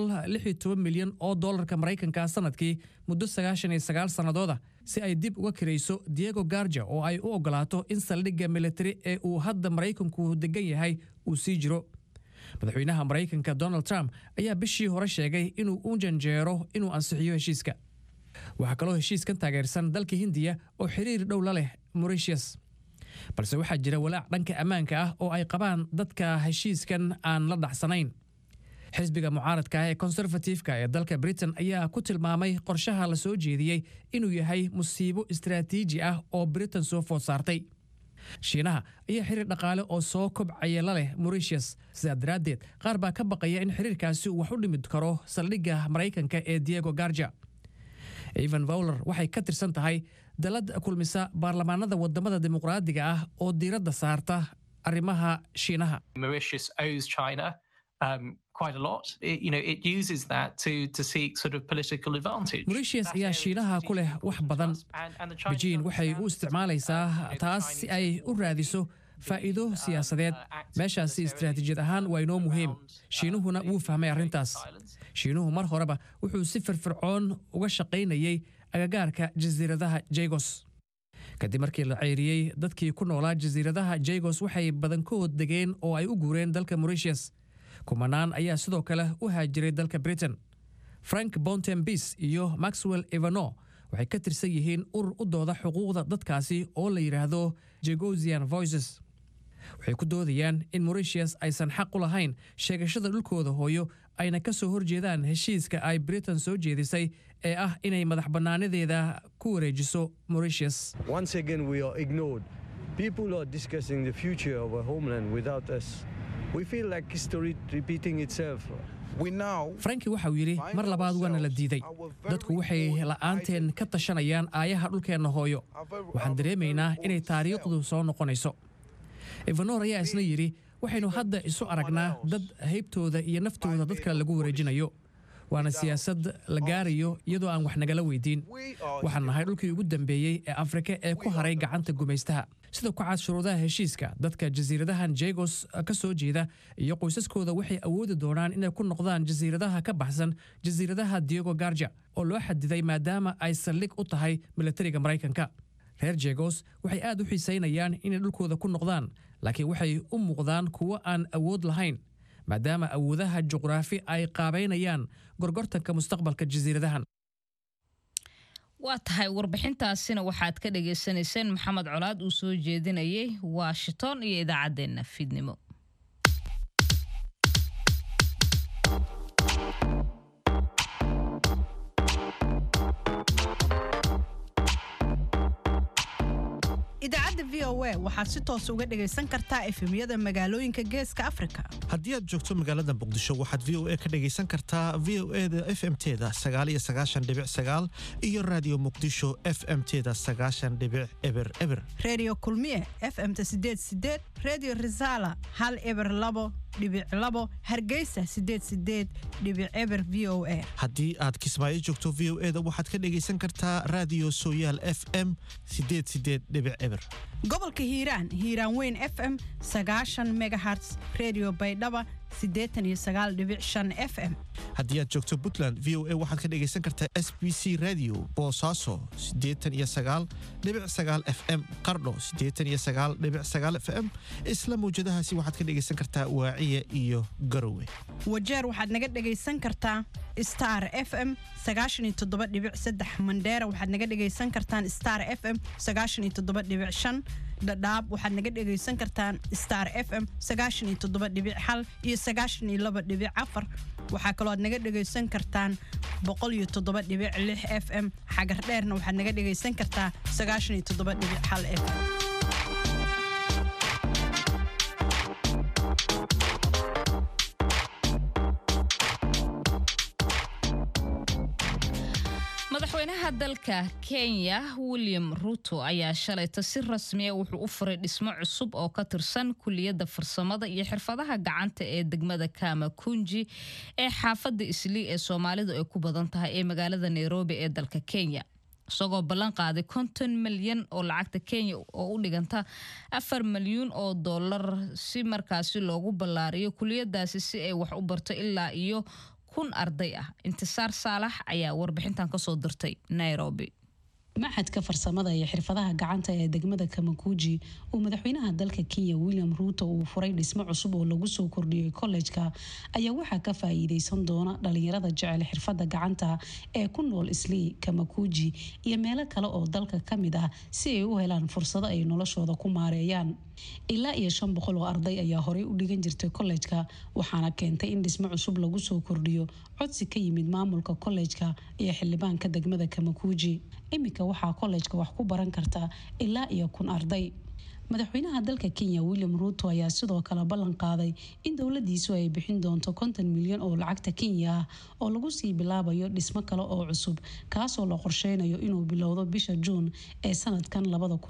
milyan oo dollarka maraykanka sanadkii muddo sannadooda si ay dib uga kirayso diego garja oo ay u oggolaato in saldhigga militari ee uu hadda maraykanku degan yahay uu sii jiro madaxweynaha maraykanka donald trump ayaa bishii hore sheegay inuu u janjeero inuu ansixiyo heshiiska waxaa kaloo heshiiskan taageersan dalka hindiya oo xiriir dhow la leh mauritius balse waxaa jira walaac dhanka ammaanka ah oo ay qabaan dadka heshiiskan aan la dhacsanayn xisbiga mucaaradka ah ee konserfatifka ee dalka britain ayaa ku tilmaamay qorshaha la soo jeediyey inuu yahay musiibo istaraatiiji ah oo britain soo food saartay shiinaha ayaa xiriir dhaqaale oo soo kobcaya la leh mauritius sidaa daraaddeed qaar baa ka baqaya in xiriirkaasi uu wax u dhimid karo saldhigga maraykanka ee diego garja evan fowler waxay ka tirsan tahay dalad kulmisa baarlamaanada wadamada dimuqraadiga ah oo diiradda saarta arrimaha shiinaha Mauritius owes China um, quite a lot. It, you know, it uses that to to seek sort of political advantage. mauritius ayaa shiinaha ku leh wax badan beijing waxay u isticmaalaysaa taas si ay u raadiso faa'iido siyaasadeed meeshaasi istaraatiijiyad ahaan waa inoo muhiim shiinuhuna wuu fahmay arrintaas shiinuhu mar horeba wuxuu si firfircoon uga shaqaynayay agagaarka jasiiradaha jagos kadib markii la ceyriyey dadkii ku noolaa jasiiradaha jagos waxay badankood degeen oo ay u guureen dalka mauritius kumanaan ayaa sidoo kale u haajiray dalka britain frank bontembis iyo maxwell evano waxay ka tirsan yihiin urur u dooda xuquuqda dadkaasi oo la yidhaahdo jagosian voices waxay ku doodayaan in mauritius aysan xaq u lahayn sheegashada dhulkooda hooyo ayna ka soo horjeedaan heshiiska ay britain soo jeedisay ee ah inay madax bannaanadeeda ku wareejiso mauritius Once again, we are ignored. People are discussing the future of our homeland without us. We feel like history repeating itself. franki waxauu yidhi mar labaad waana la diiday dadku waxay la'aanteen ka tashanayaan aayaha dhulkeenna hooyo waxaan dareemaynaa inay taariikhdu soo noqonayso evanor ayaa isna yidhi waxaynu hadda isu aragnaa dad haybtooda iyo naftooda dadka lagu wareejinayo waana siyaasad la gaarayo iyadoo aan wax nagala weydiin waxaan nahay dhulkii ugu dambeeyey ee afrika ee ku haray gacanta gumaystaha sida ku cad shuruudaha heshiiska dadka jasiiradahan jagos ka soo jeeda iyo qoysaskooda waxay awoodi doonaan inay ku noqdaan jasiiradaha ka baxsan jasiiradaha diego garja oo loo xadiday maadaama ay saldhig u tahay militariga maraykanka reer jegos waxay aad u xiisaynayaan inay dhulkooda ku noqdaan laakiin waxay u muuqdaan kuwo aan awood lahayn maadaama awoodaha juqraafi ay qaabaynayaan gorgortanka mustaqbalka jasiiradahan waa tahay warbixintaasina waxaad ka dhagaysanayseen maxamed colaad uu soo jeedinayay washington iyo idaacaddeenna fiidnimo idaacadda v o a waxaad si toos uga dhagaysan kartaa efemyada magaalooyinka geeska afrika haddii aad joogto magaalada muqdisho waxaad v o a ka dhagaysan kartaa v o eda f m teda sagaaliyo sagaashan dhibic sagaal iyo raadiyo muqdisho f m teda sagaashan dhibic eber eber redio kulmiye f m ta sideed sideed redio risala hal eber labo dhibic labo hargeysa sideed sideed dhibic eber v o a haddii aad kismaayo joogto v o e da waxaad ka dhegaysan kartaa raadiyo sooyaal f m sideed sideed dhibic eber gobolka hiiraan hiiraan weyn f m sagaashan megaherts redio baydhaba siddeetan iyo sagaal dhibic shan f m haddii aad joogto puntland v o a waxaad ka dhegaysan kartaa s b c radio boosaaso siddeetan iyo sagaal dhibic sagaal f m qardho siddeetan iyo sagaal dhibic sagaal f m isla mawjadahaasi waxaad ka dhegaysan kartaa waaciya iyo garowe wajeer waxaad naga dhegaysan kartaa star f m sagaashan iyo toddoba dhibic saddex mandheera waxaad naga dhegaysan kartaan star f m sagaashan iyo toddoba dhibic shan dhadhaab waxaad naga dhegaysan kartaan star f m sagaashan iyo toddoba dhibic hal iyo sagaashan iyo laba dhibic afar waxaa kaloo aad naga dhegaysan kartaan boqol iyo toddoba dhibic lix f m xagar dheerna waxaad naga dhegaysan kartaa sagaashan iyo toddoba dhibic hal f m madaxweynaha dalka kenya william ruto ayaa shalayta si rasmiya wuxuu u furay dhismo cusub oo ka tirsan kuliyadda farsamada iyo xirfadaha gacanta ee degmada kama kunji ee xaafadda islii ee soomaalidu ay ku badan tahay ee magaalada nairobi ee dalka kenya isagoo ballan qaaday konton milyan oo lacagta kenya oo u dhiganta afar milyuun oo dollar si markaasi loogu ballaariyo kuliyadaasi si ay wax u barto ilaa iyo kun arday ah intisaar saalax ayaa warbixintan kasoo dirtay nairobi maxadka farsamada iyo xirfadaha gacanta ee degmada kamakuuji uu madaxweynaha dalka kenya william ruuto uu furay dhismo cusub oo lagu soo kordhiyey kollejka ayaa waxaa ka faa'iideysan doona dhalinyarada jecel xirfada gacanta ee ku nool islii kamakuuji iyo meelo kale oo dalka ka mid ah si ay u helaan fursado ay noloshooda ku maareeyaan ilaa iyo shan boqol oo arday ayaa horey u dhigan jirtay kollejka waxaana keentay in dhismo cusub lagu soo kordhiyo codsi ka yimid maamulka kollejka iyo xildhibaanka degmada kamakuuji iminka waxaa kollejka wax ku baran karta ilaa iyo kun arday madaxweynaha dalka kenya william ruuto ayaa sidoo kale ballan qaaday in dowladiisu ay bixin doonto konton milyan oo lacagta kenya ah oo lagu sii bilaabayo dhismo kale oo cusub kaasoo la qorsheynayo inuu bilowdo bisha juun ee sanadkan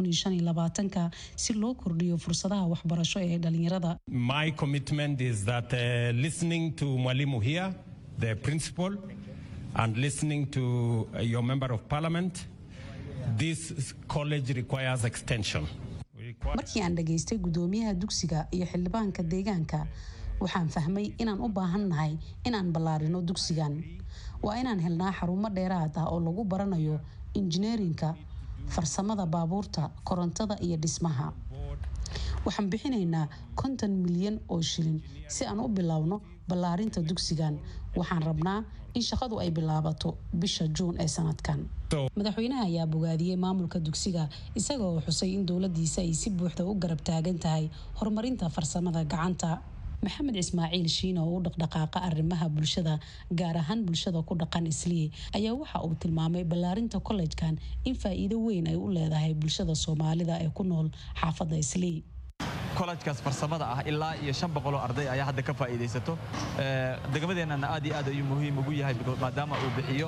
si loo kordhiyo fursadaha waxbarasho ee dhalinyarada My commitment is that uh, listening to Mwalimu here, the principal, and listening to uh, your member of parliament, this college requires extension. markii aan dhageystay gudoomiyaha dugsiga iyo xildhibaanka deegaanka waxaan fahmay inaan u baahannahay inaan ballaarino dugsigan waa inaan helnaa xarumo dheeraad ah oo lagu baranayo injineerinka farsamada baabuurta korontada iyo dhismaha waxaan bixinaynaa konton milyan oo shilin si aan u bilowno ballaarinta dugsigan waxaan rabnaa in shaqadu ay bilaabato bisha juun ee sanadkan madaxweynaha ayaa bogaadiyey maamulka dugsiga isaga oo xusay in dowladiisa ay si buuxda u garab taagan tahay horumarinta farsamada gacanta maxamed ismaaciil shiine oo u dhaqdhaqaaqa arrimaha bulshada gaar ahaan bulshada ku dhaqan islii ayaa waxa uu tilmaamay ballaarinta kollejkan in faa'iido weyn ay u leedahay bulshada soomaalida ee ku nool xaafadda islii kolajkaas farsamada ah ilaa iyo shan boqol oo arday ayaa hadda ka faa'iidaysato degmadeennana aad iyo aad ayuu muhiim ugu yahay maadaama uu bixiyo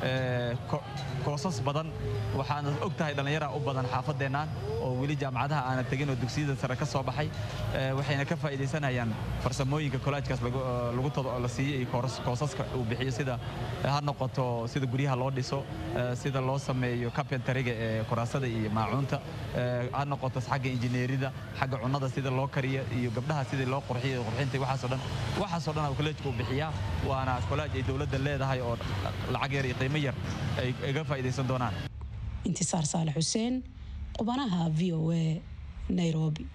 koosas badan waxaana og tahay dhallinyara u badan xaafaddeennan oo weli jaamacadaha aanan tegin oo dugsiyada sare ka soo baxay waxayna ka faa'iidaysanayaan farsamooyinka kolajkaas lagu todo oo la siiyey iyo koosaska uu bixiyo sida ha noqoto sida guryaha loo dhiso sida loo sameeyo carpentariga ee kuraasada iyo maacuunta ha noqoto xagga injineerida xagga cunnada sida loo kariyo iyo gabdhaha sidii loo qurxiyo qurxinta waxaasoo dhan waxaasoo dhan uu kolleejku uu bixiyaa waana kollaaj ay dowladda leedahay oo lacag yar iyo qiimo yar ay iga faa'iidaysan doonaan intisaar saalax xuseen qubanaha v o a nairobi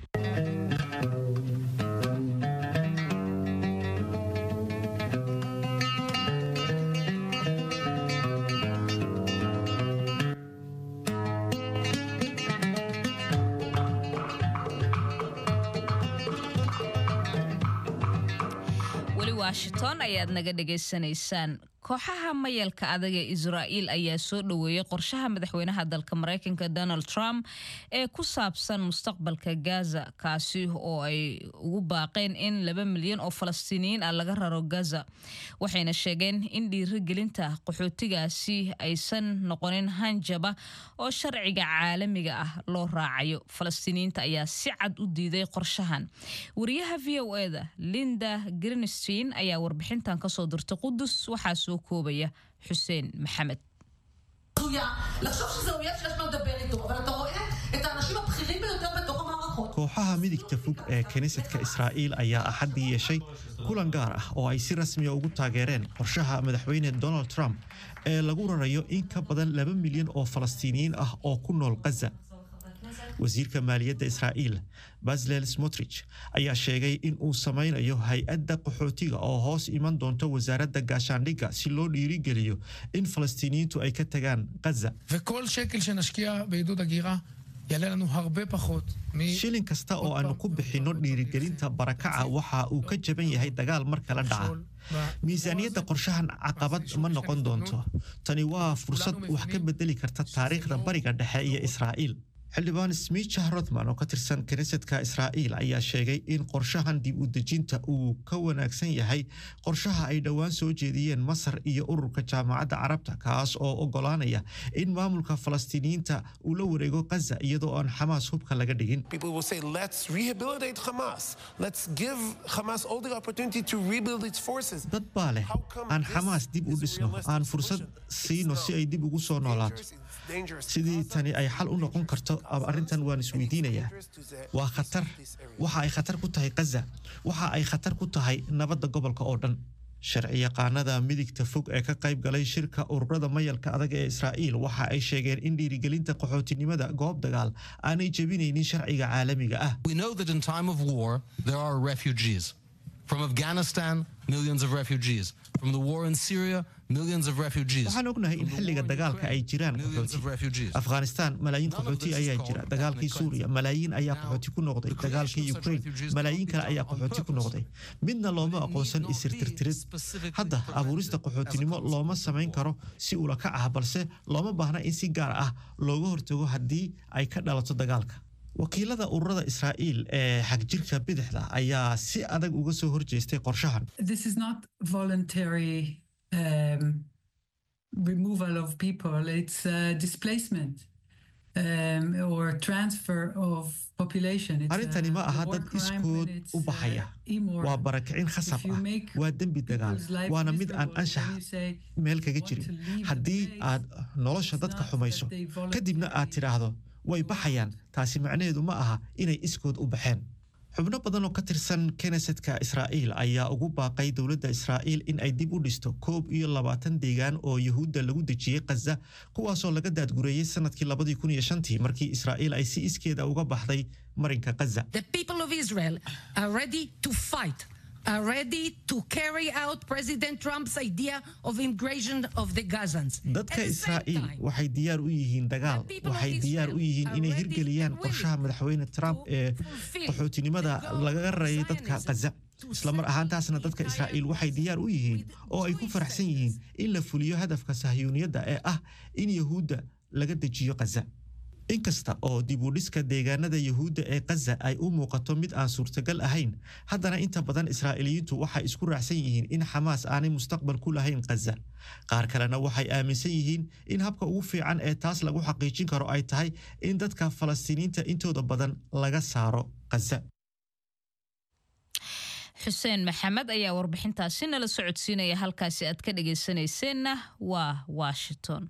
washington ayaad naga dhagaysanaysaan kooxaha mayalka adag ee israa'iil ayaa soo dhoweeyey qorshaha madaxweynaha dalka maraykanka donald trump ee ku saabsan mustaqbalka gaza kaasi oo ay ugu baaqeen in laba milyan oo falastiiniyiin ah laga raro gaza waxayna sheegeen in dhiirigelinta qaxootigaasi aysan noqonin hanjaba oo sharciga caalamiga ah loo raacayo falastiiniyiinta ayaa si cad u diiday qorshahan wariyaha v o eda linda grinstein ayaa warbixintan kasoo dirtay qudus waxaa soo koobaya xuseen maxamed kooxaha midigta fog ee kiniisadka israa'iil ayaa axaddii yeeshay kulan gaar ah oo ay si rasmiya ugu taageereen qorshaha madaxweyne donald trump ee lagu rarayo in ka badan laba milyan oo falastiiniyiin ah oo ku nool khaza wasiirka maaliyadda israa'iil baslel smotrich ayaa sheegay in uu samaynayo hay-adda qaxootiga oo hoos iman doonto wasaaradda gaashaandhigga si loo dhiirigeliyo in falastiiniyiintu ay ka tagaan khaza shilin kasta oo aanu ku bixinno dhiirigelinta barakaca waxa uu ka jaban yahay dagaal mar kala dhaca miisaaniyadda qorshahan caqabad ma noqon doonto tani waa fursad wax ka bedeli karta taariikhda bariga dhexe iyo israa'iil xildhibaan smicha rothman oo ka tirsan kiniisadka israa'iil ayaa sheegay in qorshahan dib u dejinta uu ka wanaagsan yahay qorshaha ay dhowaan soo jeediyeen masar iyo ururka jaamacadda carabta kaas oo ogolaanaya in maamulka falastiiniyiinta uu la wareego khaza iyadoo aan xamaas hubka laga dhigin dad baa leh aan xamaas dib u dhisno aan fursad siino si ay dib ugu soo noolaato sidii tani ay xal u noqon karto arrintan waan isweydiinayaa waa khatar waxa ay khatar ku tahay khaza waxa ay khatar ku tahay nabadda gobolka oo dhan sharci yaqaanada midigta fog ee ka qayb galay shirka ururada mayalka adag ee israa'iil waxa ay sheegeen in dhiirigelinta qaxootinimada goob dagaal aanay jebinaynin sharciga caalamiga ah From Afghanistan, millions of refugees. From the war in Syria, millions of refugees. waxaan ognahay in xilliga dagaalka ay jiraan qaxooti afghanistan malaayiin qaxooti ayaa jira dagaalkii suuriya malaayiin ayaa qaxooti ku noqday dagaalkii ukraine malaayiin kale ayaa qaxooti ku noqday midna looma aqoonsan isirtirtirid hadda abuurista qaxootinimo looma samayn karo si ula kac ah balse looma baahna in si gaar ah looga hortago haddii ay ka dhalato dagaalka wakiilada ururada israa'iil ee xagjirka bidixda ayaa si adag uga soo horjeestay qorshahan This is not voluntary um, removal of people, it's uh, displacement um, or transfer of population. It's, arrintani ma uh, aha war dad crime iskood and it's, u baxaya uh, immoral. waa barakicin khasab If you ah make waa dembi dagaal people's life waana mid aan miserable, anshax then you say, meel kaga jirin haddii aad nolosha dadka xumayso kadibna aad tidhaahdo way baxayaan taasi macnaheedu ma aha inay iskood u baxeen xubno badan oo ka tirsan knesetka israa'iil ayaa ugu baaqay dowladda israa'iil in ay dib u dhisto koob iyo labaatan deegaan oo yuhuudda lagu dejiyey khaza kuwaasoo laga daadgureeyey sanadkii labadii kun iyo shantii markii israa'iil ay si iskeeda uga baxday marinka khaza The people of Israel are ready to fight, are ready to carry out President Trump's idea of immigration of the Gazans. dadka israa'iil waxay diyaar u yihiin dagaal waxay diyaar u yihiin inay hirgeliyaan qorshaha madaxweyne trump ee qaxootinimada lagaga rarayay dadka khaza islamar ahaantaasna dadka israa'iil waxay diyaar u yihiin oo ay ku faraxsan yihiin in la fuliyo hadafka sahyuuniyadda ee ah in yahuudda laga dejiyo khaza inkasta oo dib u dhiska deegaanada yuhuudda ee khaza ay u muuqato mid aan suurtagal ahayn haddana inta badan israa'iiliyiintu waxay isku raacsan yihiin in xamaas aanay mustaqbal ku lahayn khaza qaar kalena waxay aaminsan yihiin in habka ugu fiican ee taas lagu xaqiijin karo ay tahay in dadka falastiiniinta intooda badan laga saaro khaza xuseen maxamed ayaa warbixintaasi nala socodsiinaya halkaasi aad ka dhagaysanayseena waa washington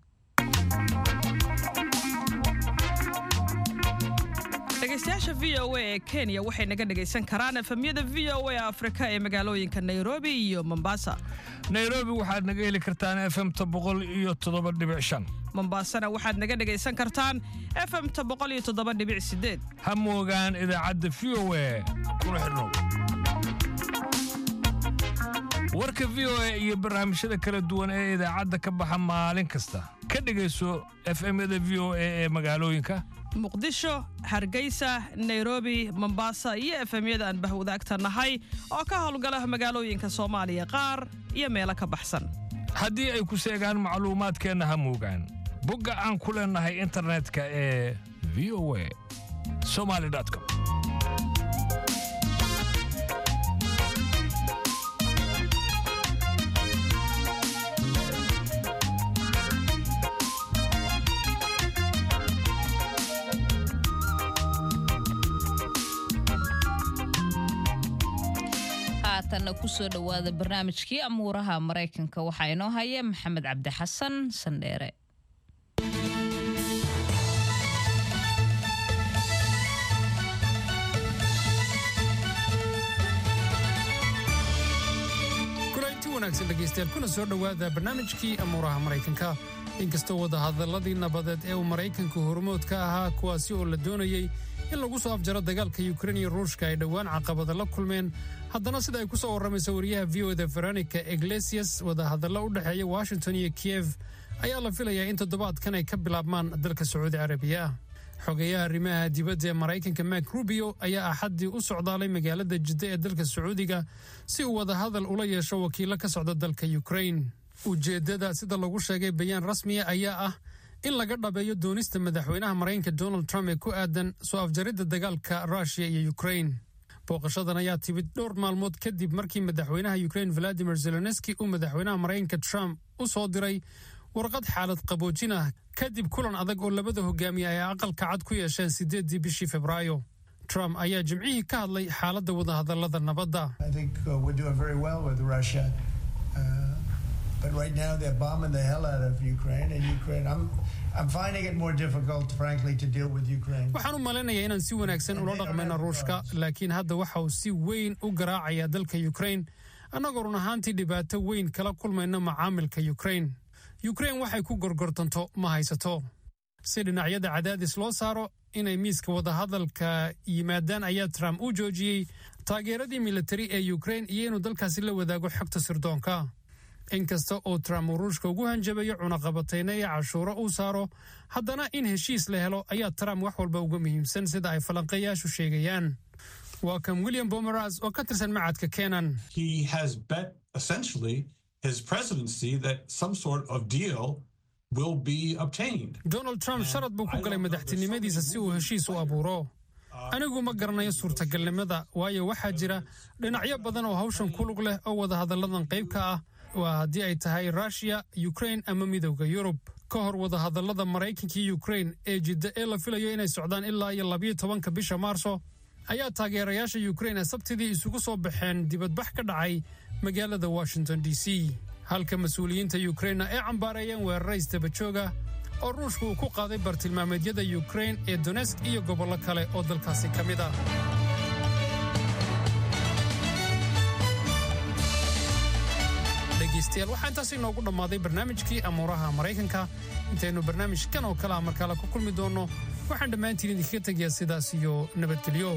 dhegaystayaasha v o a ee kenya waxay naga dhagaysan karaan efemyada v o a afrika ee magaalooyinka nairobi iyo mombasa nairobi waxaad naga heli kartaan efemta boqol iyo toddoba dhibic shan mombasana waxaad naga dhagaysan kartaan efemta boqol iyo toddoba dhibic sideed ha moogaan idaacadda v o a kuna xidhnow warka v o a iyo barnaamijyada kala duwan ee idaacadda ka baxa maalin kasta ka dhegayso efemyada v o a ee magaalooyinka muqdisho hargeysa nairobi mombasa iyo efemyada aan bahwadaagta nahay oo ka howlgala magaalooyinka soomaaliya qaar iyo meelo ka baxsan haddii ay ku seegaan macluumaadkeenna ha muugaan bogga aan ku leennahay internetka ee v o a somali com haatanna kusoo dhowaada barnaamijkii amuuraha maraykanka waxaa inoo haya maxamed cabdi xasan sandheere kulanti wanaagsan dhegaystayaal kuna soo dhowaada barnaamijkii amuuraha maraykanka inkastoo wadahadalladii nabadeed ee uu maraykanku hormood ka ahaa kuwaasi oo la doonayey in lagu soo afjaro dagaalka yukrain iyo ruushka ay dhowaan caqabada la kulmeen haddana sida ay ku soo warramayso wariyaha v o da veronica iglesias wadahadallo u dhexeeya washington iyo kiev ayaa la filayaa in toddobaadkan ay ka bilaabmaan dalka sacuudi carabiya xogeyaha arrimaha dibadda ee maraykanka mak rubio ayaa axaddii u socdaalay magaalada jidda ee dalka sacuudiga si uu wadahadal ula yeesho wakiilo ka socda dalka yukrain ujeeddada sida lagu sheegay bayaan rasmiya ayaa ah in laga dhabeeyo doonista madaxweynaha maraykanka donald trump ee ku aadan soo afjaridda dagaalka ruushiya iyo yukrain booqashadan ayaa timid dhowr maalmood kadib markii madaxweynaha yukrain valadimir zelenski uu madaxweynaha maraykanka trump u soo diray warqad xaalad qaboojin ah kadib kulan adag oo labada hogaamiye ay aqalka cad ku yeesheen sideedii bishii febraayo trump ayaa jimcihii ka hadlay xaaladda wadahadallada nabadda I think uh, we're doing very well with Russia. Uh, but right now they're bombing the hell out of Ukraine, and Ukraine, I'm, I'm finding it more difficult, frankly, to deal with Ukraine. waxaan u malaynayaa inaan si wanaagsan ula dhaqmayno ruushka laakiin hadda waxa uu si weyn u garaacayaa dalka yukrain annagoo run ahaantii dhibaato weyn kala kulmayno macaamilka yukrain yukrain waxay ku gorgortanto ma haysato si dhinacyada cadaadis loo saaro inay miiska wadahadalka yimaadaan ayaa trump u joojiyey taageeradii militari ee yukrain iyo inuu dalkaasi la wadaago xogta sirdoonka inkasta oo trump uu ruushka ugu hanjabayo cunaqabatayna iyo cashuuro uu saaro haddana in heshiis la helo ayaa trump wax walba uga muhiimsan sida ay falanqeeyaashu sheegayaan waa kan william bomeras oo ka tirsan macadka kenan he has bet essentially his presidency that some sort of deal will be obtained. donald trump sharad buu ku galay madaxtinimadiisa si uu heshiis u abuuro anigu ma garanayo suurtagalnimada waayo waxaa jira dhinacyo badan oo hawshan ku lug leh oo wadahadalladan qayb ka ah waa haddii ay tahay ruushiya yukrain ama midowda yurub ka hor wadahadallada maraykanka iyo yukrain ee jidda ee la filayo inay socdaan ilaa iyo labiyo tobanka bisha maarso ayaa taageerayaasha yukrain ee sabtidii isugu soo baxeen dibadbax ka dhacay magaalada washington d c halka mas-uuliyiinta yukrainna ay cambaareeyeen weerarays dabajooga oo ruushku uu ku qaaday bartilmaameedyada yukrain ee donesk iyo gobollo kale oo dalkaasi ka mid ah dhegaystayaal waxaa intaas inoogu dhammaaday barnaamijkii amuuraha maraykanka intaynu barnaamijkan oo kale ah markale ku kulmi doonno waxaan dhammaantiin idinkaga tegayaa sidaas iyo nabadgelyo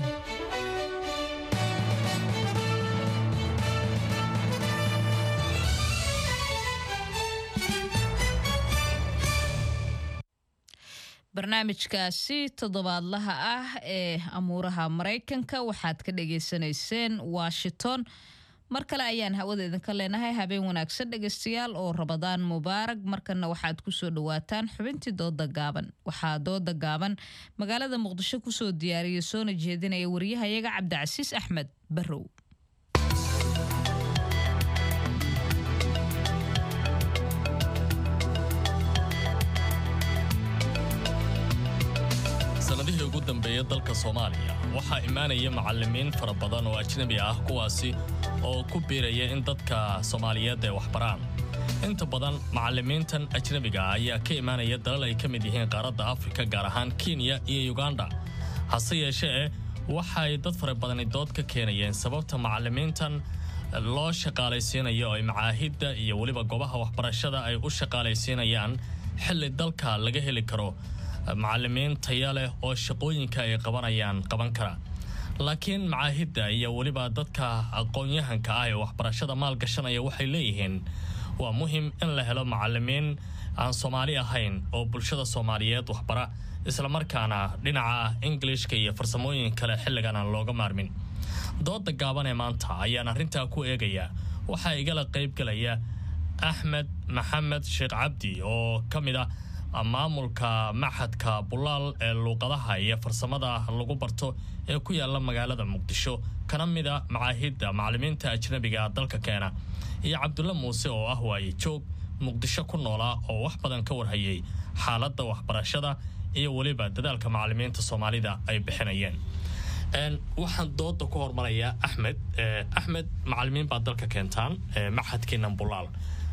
barnaamijkaasi toddobaadlaha ah ee amuuraha maraykanka waxaad ka dhagaysanayseen washington mar kale ayaan hawada idinka leenahay habeen wanaagsan dhegaystayaal oo rabadaan mubaarag markana waxaad kusoo dhawaataan xubintii dooda gaaban waxaa dooda gaaban magaalada muqdisho kusoo diyaariyay soona jeedinaya wariyahayaga cabdicasiis axmed barrow sanadihii ugu dambeeyay dalka soomaaliya waxaa imaanaya macallimiin fara badan oo ajnabi ah kuwaasi oo ku biiraya in dadka soomaaliyeed ay waxbaraan inta badan macallimiintan ajnabiga ah ayaa ka imaanaya dalal ay ka mid yihiin qaaradda afrika gaar ahaan kenya iyo yuganda hase yeeshee waxay dad fara badani dood ka keenayeen sababta macallimiintan loo shaqaalaysiinayo oo ay macaahidda iyo weliba goobaha waxbarashada ay u shaqaalaysiinayaan xilli dalka laga heli karo macallimiin taya leh oo shaqooyinka ay qabanayaan qaban kara laakiin macaahidda iyo weliba dadka aqoon-yahanka ah ee waxbarashada maalgashanaya waxay leeyihiin waa muhim in la helo macallimiin aan soomaali ahayn oo bulshada soomaaliyeed waxbara islamarkaana dhinaca ingilishka iyo farsamooyin kale xilligan aan looga maarmin dooda gaaban ee maanta ayaan arrintaa ku eegaya waxaa igala qaybgalaya axmed maxamed sheekh cabdi oo ka mid ah maamulka maxadka bulaal ee luuqadaha iyo farsamada lagu barto ee ku yaala magaalada muqdisho kana mid a macaahidda macallimiinta ajnabiga dalka keena iyo cabdulle muuse oo ah waaye joog muqdisho ku noolaa oo wax badan ka warhayay xaaladda waxbarashada iyo weliba dadaalka macallimiinta soomaalida ay bixinayeen waxaan dooda ku hormarayaa axmed axmed macallimiin baa dalka keentaan maxadkiinan bulaal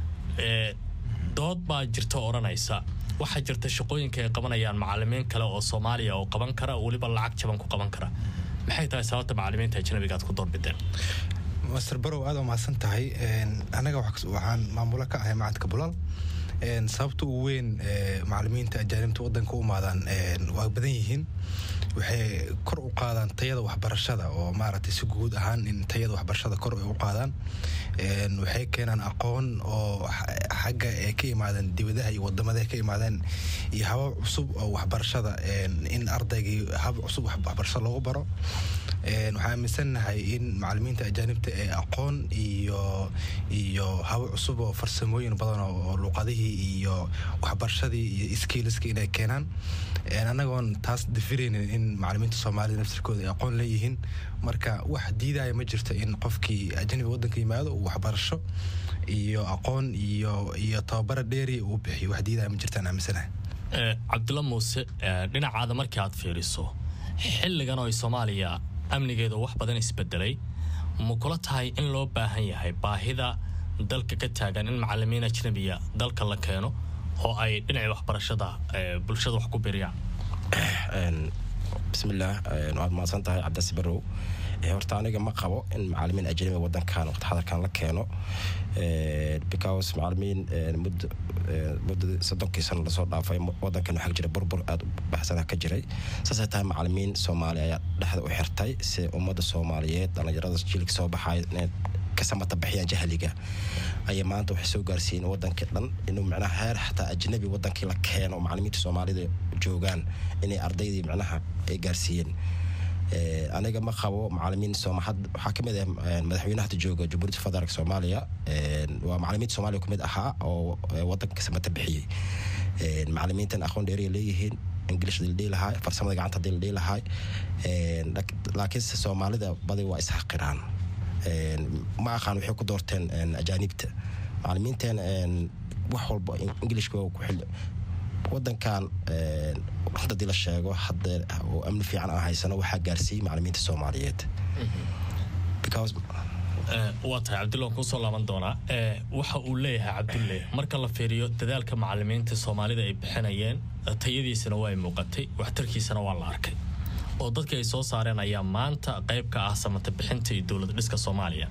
dood baa jirta odhanaysa waxaa jirta shaqooyinka ay qabanayaan macallimiin kale oo soomaaliya oo qaban kara weliba lacag jaban ku qaban kara maxay tahay sababta macallimiinta ajnabiga aad ku doorbideen master barow aad u mahadsan tahay anaga waxaan maamulo ka ahay macadka bulaal sababta ugu weyn macallimiinta ajaanibta wadanka u imaadaan waa badan yihiin waxay kor u qaadaan tayada waxbarashada oo maaragtay si guud ahaan in tayada waxbarashada kor ay u qaadaan waxay keenaan aqoon oo xagga ay ka imaadeen dibadaha iyo wadamada ka imaadeen iyo habab cusub oo waxbarashada in ardaygii hab cusub waxbarasho loogu baro waxaan aaminsannahay in macallimiinta ajaanibta ee aqoon iyo iyo habo cusub oo farsamooyin badan oo luuqadihii iyo waxbarashadii iyo skillska inay keenaan annagoon taas dafiraynin in macallimiinta soomaalida naftirkooda ay aqoon leeyihiin marka wax diidaya ma jirto in qofkii ajnabiga waddanka yimaado uu waxbarasho iyo aqoon iyo iyo tababara dheeri uu bixiyo wax diidaya ma jirtaan aaminsanahay cabdulla muuse dhinacaada markii aad fiiriso xilligan oo ay soomaaliya amnigeeda wax badan isbedelay ma kula tahay in loo baahan yahay baahida dalka ka taagan in macallimiin ajnabiya dalka la keeno oo ay dhinacii waxbarashada bulshada wax ku biriyaan bismillaah waad mahadsan tahay cabdasi barow horta aniga ma qabo in macallimiin ajnabi wadankan waqti xadarkan la keeno because macallimiin muddo muddo soddonkii sano lasoo dhaafay wadankan waxaa jira burbur aada u baxsana ka jiray saasay tahay macallimiin soomaali ayaa dhexda u xirtay si ummadda soomaaliyeed dhallinyarada jiilka soo baxay inay ka samata bixiyaan jahliga ayay maanta waxay soo gaarsiiyeen wadankii dhan inuu micnaha heer xataa ajnabi wadankii la keeno macallimiinta soomaalida joogaan inay ardaydii micnaha ay gaarsiiyeen aniga ma qabo macallimiin waxaa kamid ah madaxweynaha hadda jooga jamhuuriyadda federaalk soomaaliya waa macallimiinta soomaaliya kumid ahaa oo wadanka ka samata bixiyey macallimiintan aqoon dheeriya leeyihiin ingilish hadii la dhihi lahaa farsamada gacanta hadii la dhihi lahaa laakiinse soomaalida badi waa isxaqiraan ma aqaan waxay ku doorteen ajaanibta macallimiinteen wax walba ingilishka ku xil wadankan hadii la sheego hadda oo amni fiican aan haysano waxaa gaarsiiyey macallimiinta soomaaliyeed waa tahay cabdulle waan kuusoo laaban doonaa waxa uu leeyahay cabdulle marka la fiiriyo dadaalka macallimiinta soomaalida ay bixinayeen tayadiisana waa ay muuqatay waxtarkiisana waa la arkay oo dadkii ay soo saareen ayaa maanta qayb ka ah samata bixinta iyo dowlad dhiska soomaaliya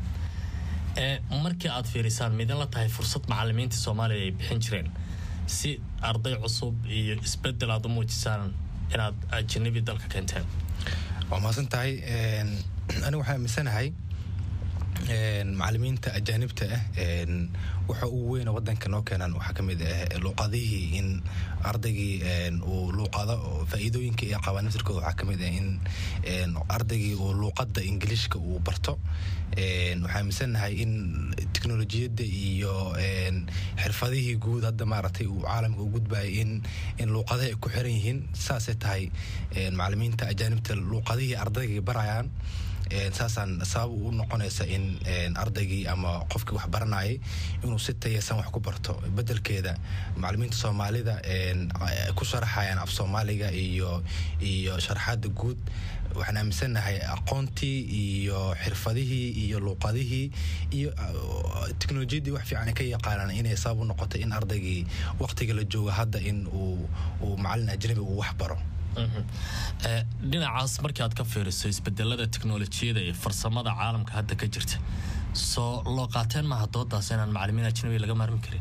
markii aad fiirisaan midan la tahay fursad macallimiinta soomaaliya ay bixin jireen si arday cusub iyo isbedel aad u muujisaan inaad ajanabi dalka keenteen waa mahadsan tahay aniga waxaan aaminsanahay macallimiinta ajaanibta ah waxa ugu weyna wadanka noo keenaan waxaa ka mid ah luuqadihii in ardaygii uu luuqado faa'iidooyinka ay qabaan naftirkooda waxaa ka mid ah in ardaygii uu luuqadda ingiliishka uu barto waxaan aaminsanahay in teknolojiyadda iyo xirfadihii guud hadda maaragtay uu caalamka u gudbayo in in luuqadaha ay ku xiran yihiin saasay tahay macallimiinta ajaanibta luuqadihii ardaygii barayaan saasaan sabab u noqonaysa in ardaygii ama qofkii wax baranayay inuu si tayasan wax ku barto bedelkeeda macallimiinta soomaalida ku sharaxayaan af soomaaliga iyo iyo sharaxaada guud waxaan aaminsannahay aqoontii iyo xirfadihii iyo luuqadihii iyo teknolojiyaddii wax fiican ka yaqaanaan inay sabab u noqotay in ardaygii waqtiga la joogo hadda in uu uu macallin ajnabi uu wax baro dhinacaas markii aad ka fiiriso isbedelada teknolojiyada iyo farsamada caalamka hadda ka jirta soo loo qaateen maaha doodaas inaan macallimiin ajnabi laga maarmi karin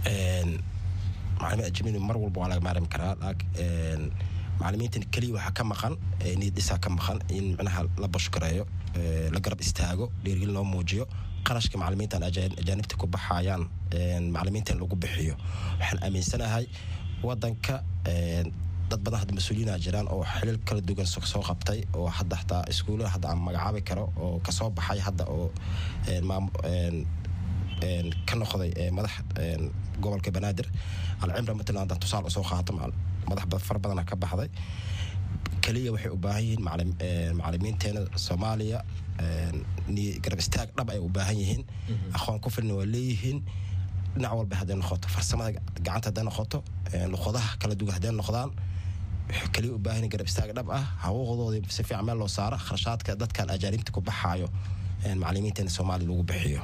macallimiin ajnabi mar walba waa laga maarmi karaa macallimiintan keliya waxaa ka maqan niyad dhisaa ka maqan in micnaha la bashkareeyo la garab istaago dhiirgelin loo muujiyo qarashka macallimiintan ajaanibta ku baxayaan macallimiintan lagu bixiyo waxaan aaminsanahay wadanka dad badan hadda mas-uuliyiina jiraan oo xilil kala duwan soo qabtay oo hadda xataa iskuullada hadda aan magacaabi karo oo kasoo baxay hadda oo ka noqday madax gobolka banaadir alcimra matalan haddaan tusaale usoo qaato madax fara badana ka baxday keliya waxay u baahan yihiin macalimiinteena soomaaliya garab istaag dhab ay u baahan yihiin aqoon ku filna waa leeyihiin dhinac walba hadday noqoto farsamada gacanta hadday noqoto luqadaha kala duwan hadday noqdaan waxay keliya u baahan garab istaag dhab ah hawooqdoodii si fiican meel loo saaro kharashaadka dadkan ajaanibta ku baxaayo macalimiinteena soomaaliya lagu bixiyo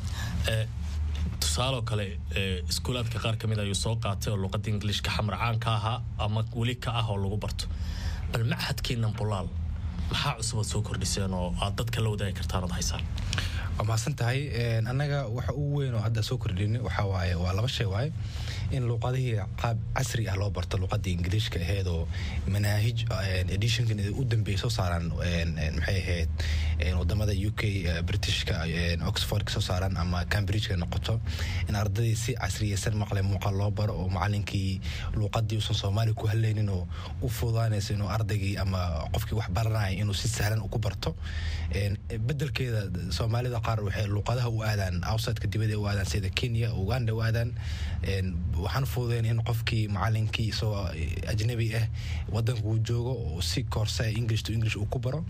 tusaaloo kale iskuulaadka qaar ka mid ayuu soo qaatay oo luqadda ingiliishka xamracaan ka ahaa ama weli ka ah oo lagu barto bal machadkiinan bulaal maxaa cusubaad soo kordhiseen oo aad dadka la wadaagi kartaan ood haysaan waa mahadsan tahay annaga waxa ugu weyn oo hadda soo kordhin waxaa waaye waa laba shay waaye in luuqadihii qaab casri ah loo barto luuqadii ingiliishka aheyd oo manaahij editionkan u dambeeyay soo saaraan maxay ahayd wadamada u k britishka oxford ka soo saaraan ama cambridgeka noqoto in ardadii si casriyeysan maqle muuqaal loo baro oo macalinkii luuqadii uusan soomaaliya ku hadlaynin oo u fududaanaysa inuu ardaygii ama qofkii wax baranaya inuu si sahlan ku barto bedelkeeda soomaalida qaar waxay luuqadaha u aadaan outsideka dibadda u aadaan sida kenya uganda u aadaan waxaan fududeyn in qofkii macalinkii isagoo ajnabi ah wadanka uu joogo oo si koorsa english to english uu ku baro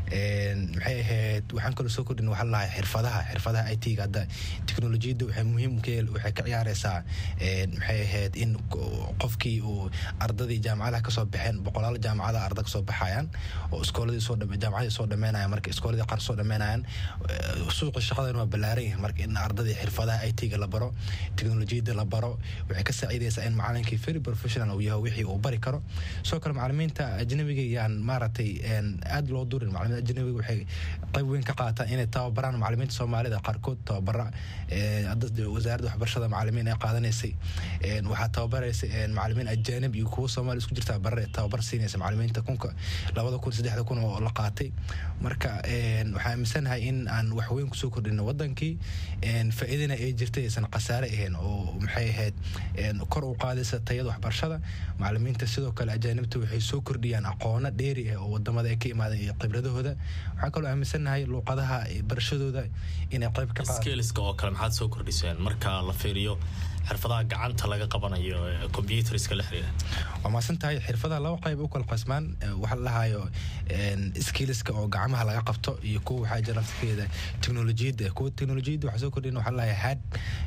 maxay ahayd waxaan kaloo soo kordhin waxaa lahay xirfadaha xirfadaha i t-ga hadda teknolojiyadda waxay muhiim waxay ka ciyaareysaa maxay ahayd in qofkii uu ardadii jaamacadaha kasoo baxeen boqolaal jaamacada arda kasoo baxayaan oo iskooladii soo jaamacadii soo dhameenayaan marka iskooladii qaar soo dhameenayaan suuqa shaqadan waa ballaaran yahay marka in ardadii xirfadaha i t-ga la baro teknolojiyadda la baro waxay ka saaciideysaa in macalinkii very professional uu yahay wixii uu bari karo sidoo kale macalimiinta ajnabiga yaan maaragtay aad loo durin macalimiinta ajnabiga waxay qayb weyn ka qaataan inay tababaraan macalimiinta soomaalida qaarkood tababara wasaaradda waxbarashada macalimiin ay qaadanaysay waxaa tababaraysay macalimiin ajaanib iyo kuwo soomaali isku jirta bare tababar siinaysa macalimiinta kunka labada kun saddexda kun oo la qaatay marka waxaan aaminsanahay in aan wax weyn kusoo kordhino wadankii faa'iidana ay jirtay aysan khasaare ahayn oo maxay ahayd kor u qaadaysa tayada waxbarashada macalimiinta sidoo kale ajaanibta waxay soo kordhiyaan aqoono dheeri ah oo wadamada ay ka imaadeen iyo khibradahooda waxaan kaloo aaminsanahay luuqadaha barashadooda inay qayb ka skeliska oo kale maxaad soo kordhiseen marka la fiiriyo xirfadaha gacanta laga qabanayo computerska la xiriira waa maasan tahay xirfadaha laba qayb u kala qasmaan waxa la dhahayo skilliska oo gacmaha laga qabto iyo kuwa waxaa jira nafskeeda teknolojiyadda kuwa teknolojiyadda waxaa soo kordhin waxaa la dhahayaa hard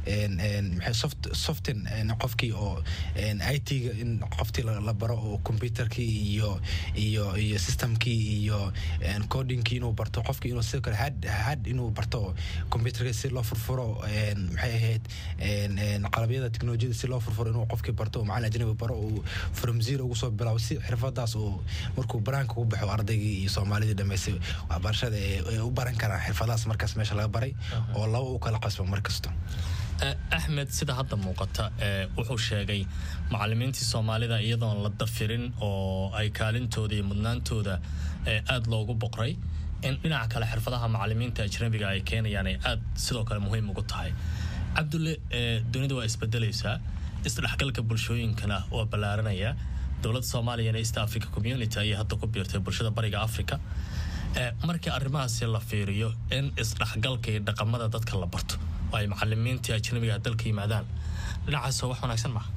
maxay soft soften qofkii oo i t-ga in qoftii la baro oo computerkii iyo iyo iyo systemkii iyo codingkii inuu barto qofkii inuu sidoo kale hard hard inuu barto computerka si loo furfuro maxay ahayd qalabyada teknolojiyada si loo furfuro inuu qofkii barto oo macalin ajnabi baro uu from zero ugu soo bilaabo si xirfadaas uu markuu banaanka u baxo ardaygii iyo soomaalidii dhammaystay waxbarashada ay u baran karaan xirfadahaas markaas meesha laga baray oo laba u kala qasbo mar kasto axmed sida hadda muuqata wuxuu sheegay macalimiintii soomaalida iyadoon la dafirin oo ay kaalintooda iyo mudnaantooda aad loogu boqray in dhinaca kale xirfadaha macalimiinta ajnabiga ay keenayaan ay aad sidoo kale muhiim ugu tahay cabdulle dunida waa isbedelaysaa isdhexgalka bulshooyinkana waa ballaaranaya dowladda soomaaliyana east africa community ayay hadda ku biirtay bulshada bariga africa markii arrimahaasi la fiiriyo in isdhexgalka iyo dhaqamada dadka la barto oo ay macalimiintii ajnabiga dalka yimaadaan dhinacaas wax wanaagsan maaha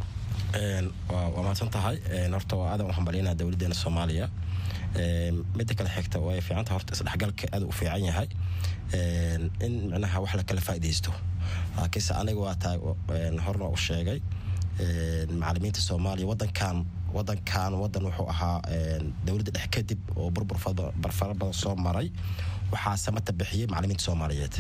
waa mahadsan tahay horta waa aadan u hambalyanaa dowladeena soomaaliya midda kale xigta way fiicanta horta isdhexgalka aad u fiican yahay in micnaha wax la kala faa'iidaysto laakiinse aniga waa tahay horna u sheegay macalimiinta soomaaliya wadankan wadankan wadan wuxuu ahaa dowladda dhex kadib oo burbur fara badan soo maray waxaa samata bixiyey macalimiinta soomaaliyeed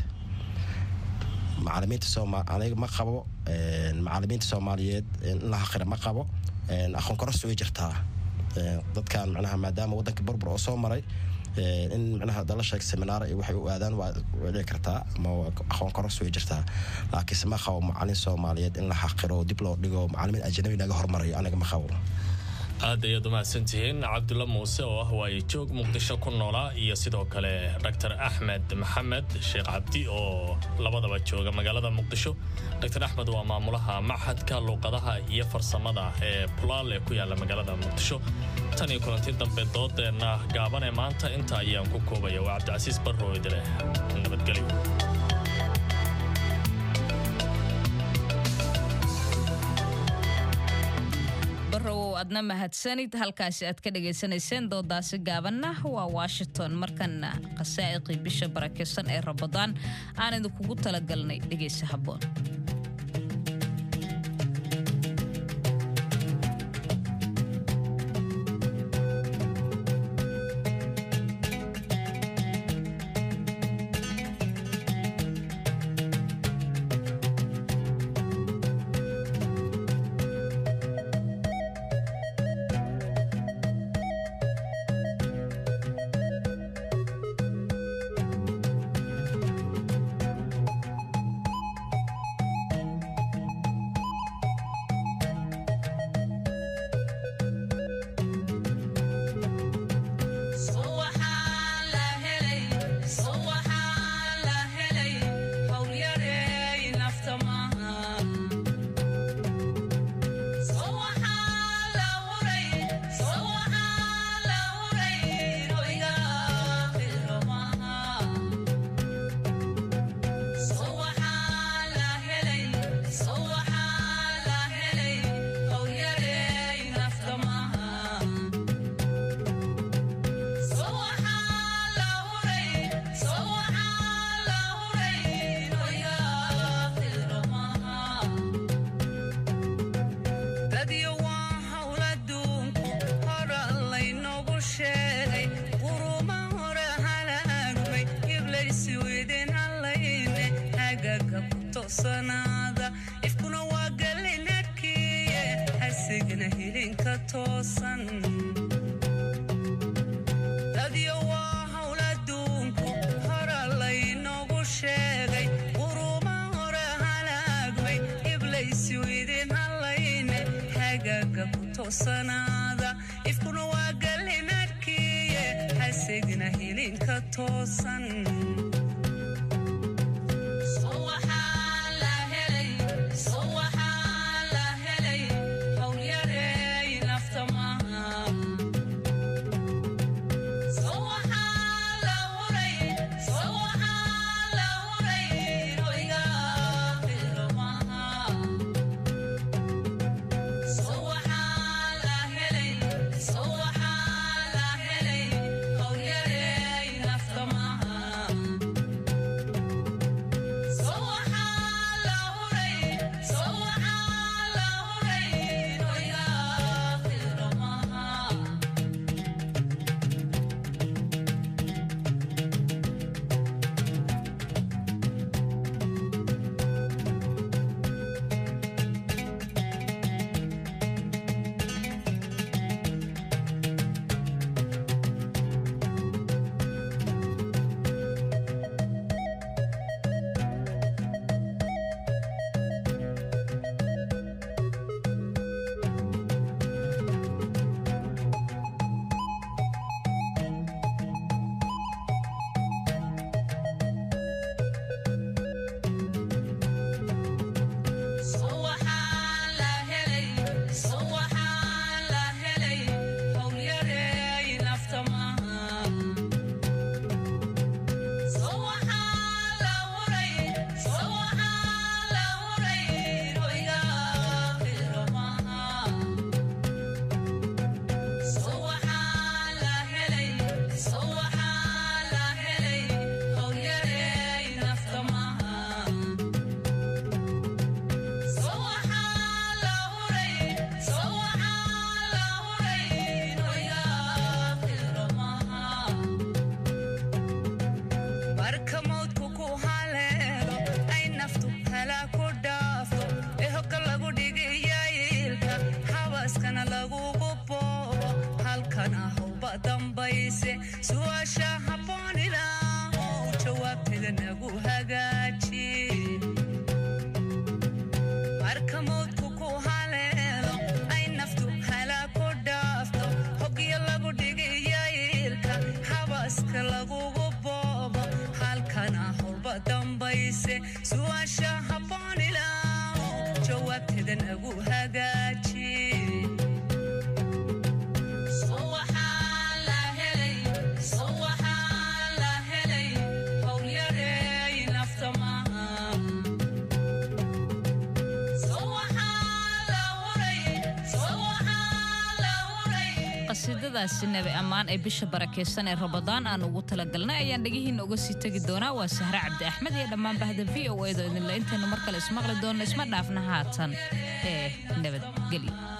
macalimiinta sooma aniga ma qabo macalimiinta soomaaliyeed in la haqira ma qabo aqoon koros way jirtaa dadkan micnaha maadaama wadanka burbur oo soo maray in micnaha dala sheeg seminaar iyo waxay u aadaan waa dhici kartaa ama aqoon koros way jirtaa laakiinse ma qabo macalin soomaaliyeed in la xaqiro dib loo dhigo macalimiin ajnabi naga hormarayo aniga ma qabo aad ayaad umahadsantihiin cabdulla muuse oo ah waaye joog muqdisho ku noolaa iyo sidoo kale dr axmed maxamed sheekh cabdi oo labadaba jooga magaalada muqdisho dr axmed waa maamulaha machadka luuqadaha iyo farsamada ee bulaal ee ku yaala magaalada muqdisho tan iyo kulanti dambe doodeenna gaaban ee maanta inta ayaan ku koobaya waa cabdicasiis barrow idileh nabadgelyo adna mahadsanid halkaasi aad ka dhagaysanayseen doodaasi gaabanna waa washington markana qasaa'iqii bisha barakeysan ee rabadaan aan idinkugu talagalnay dhegaysa habboon ifkuna waa galinadkiye hasigna hilinka toosan dadyo waa hawl adduunku hora laynoogu sheegay quruma hore halaagmay iblaysu idin hallayne hagaaga ku toosanaada ifkuna waa galinadkiye hasigna hilinka toosan su'aasha habboon ilaahow jawaabteeda nagu hagaaji marka mawdku ku haleelo ay naftu halaa ku dhaafto hogyo lagu dhigaya ilka habaska lagugu boobo halkana howlba dambayse su'aasha habboon ilaahow jawaabteeda nagu hagaaji qasiidadaasi nabi ammaan ee bisha barakeysan ee rabadaan aan ugu talagalnay ayaan dhegihiina uga sii tegi doonaa waa sahre cabdi axmed iyo dhammaan bahda v o edo idinle intaynu mar kale ismaqli doonno isma dhaafna haatan ee nabadgelyo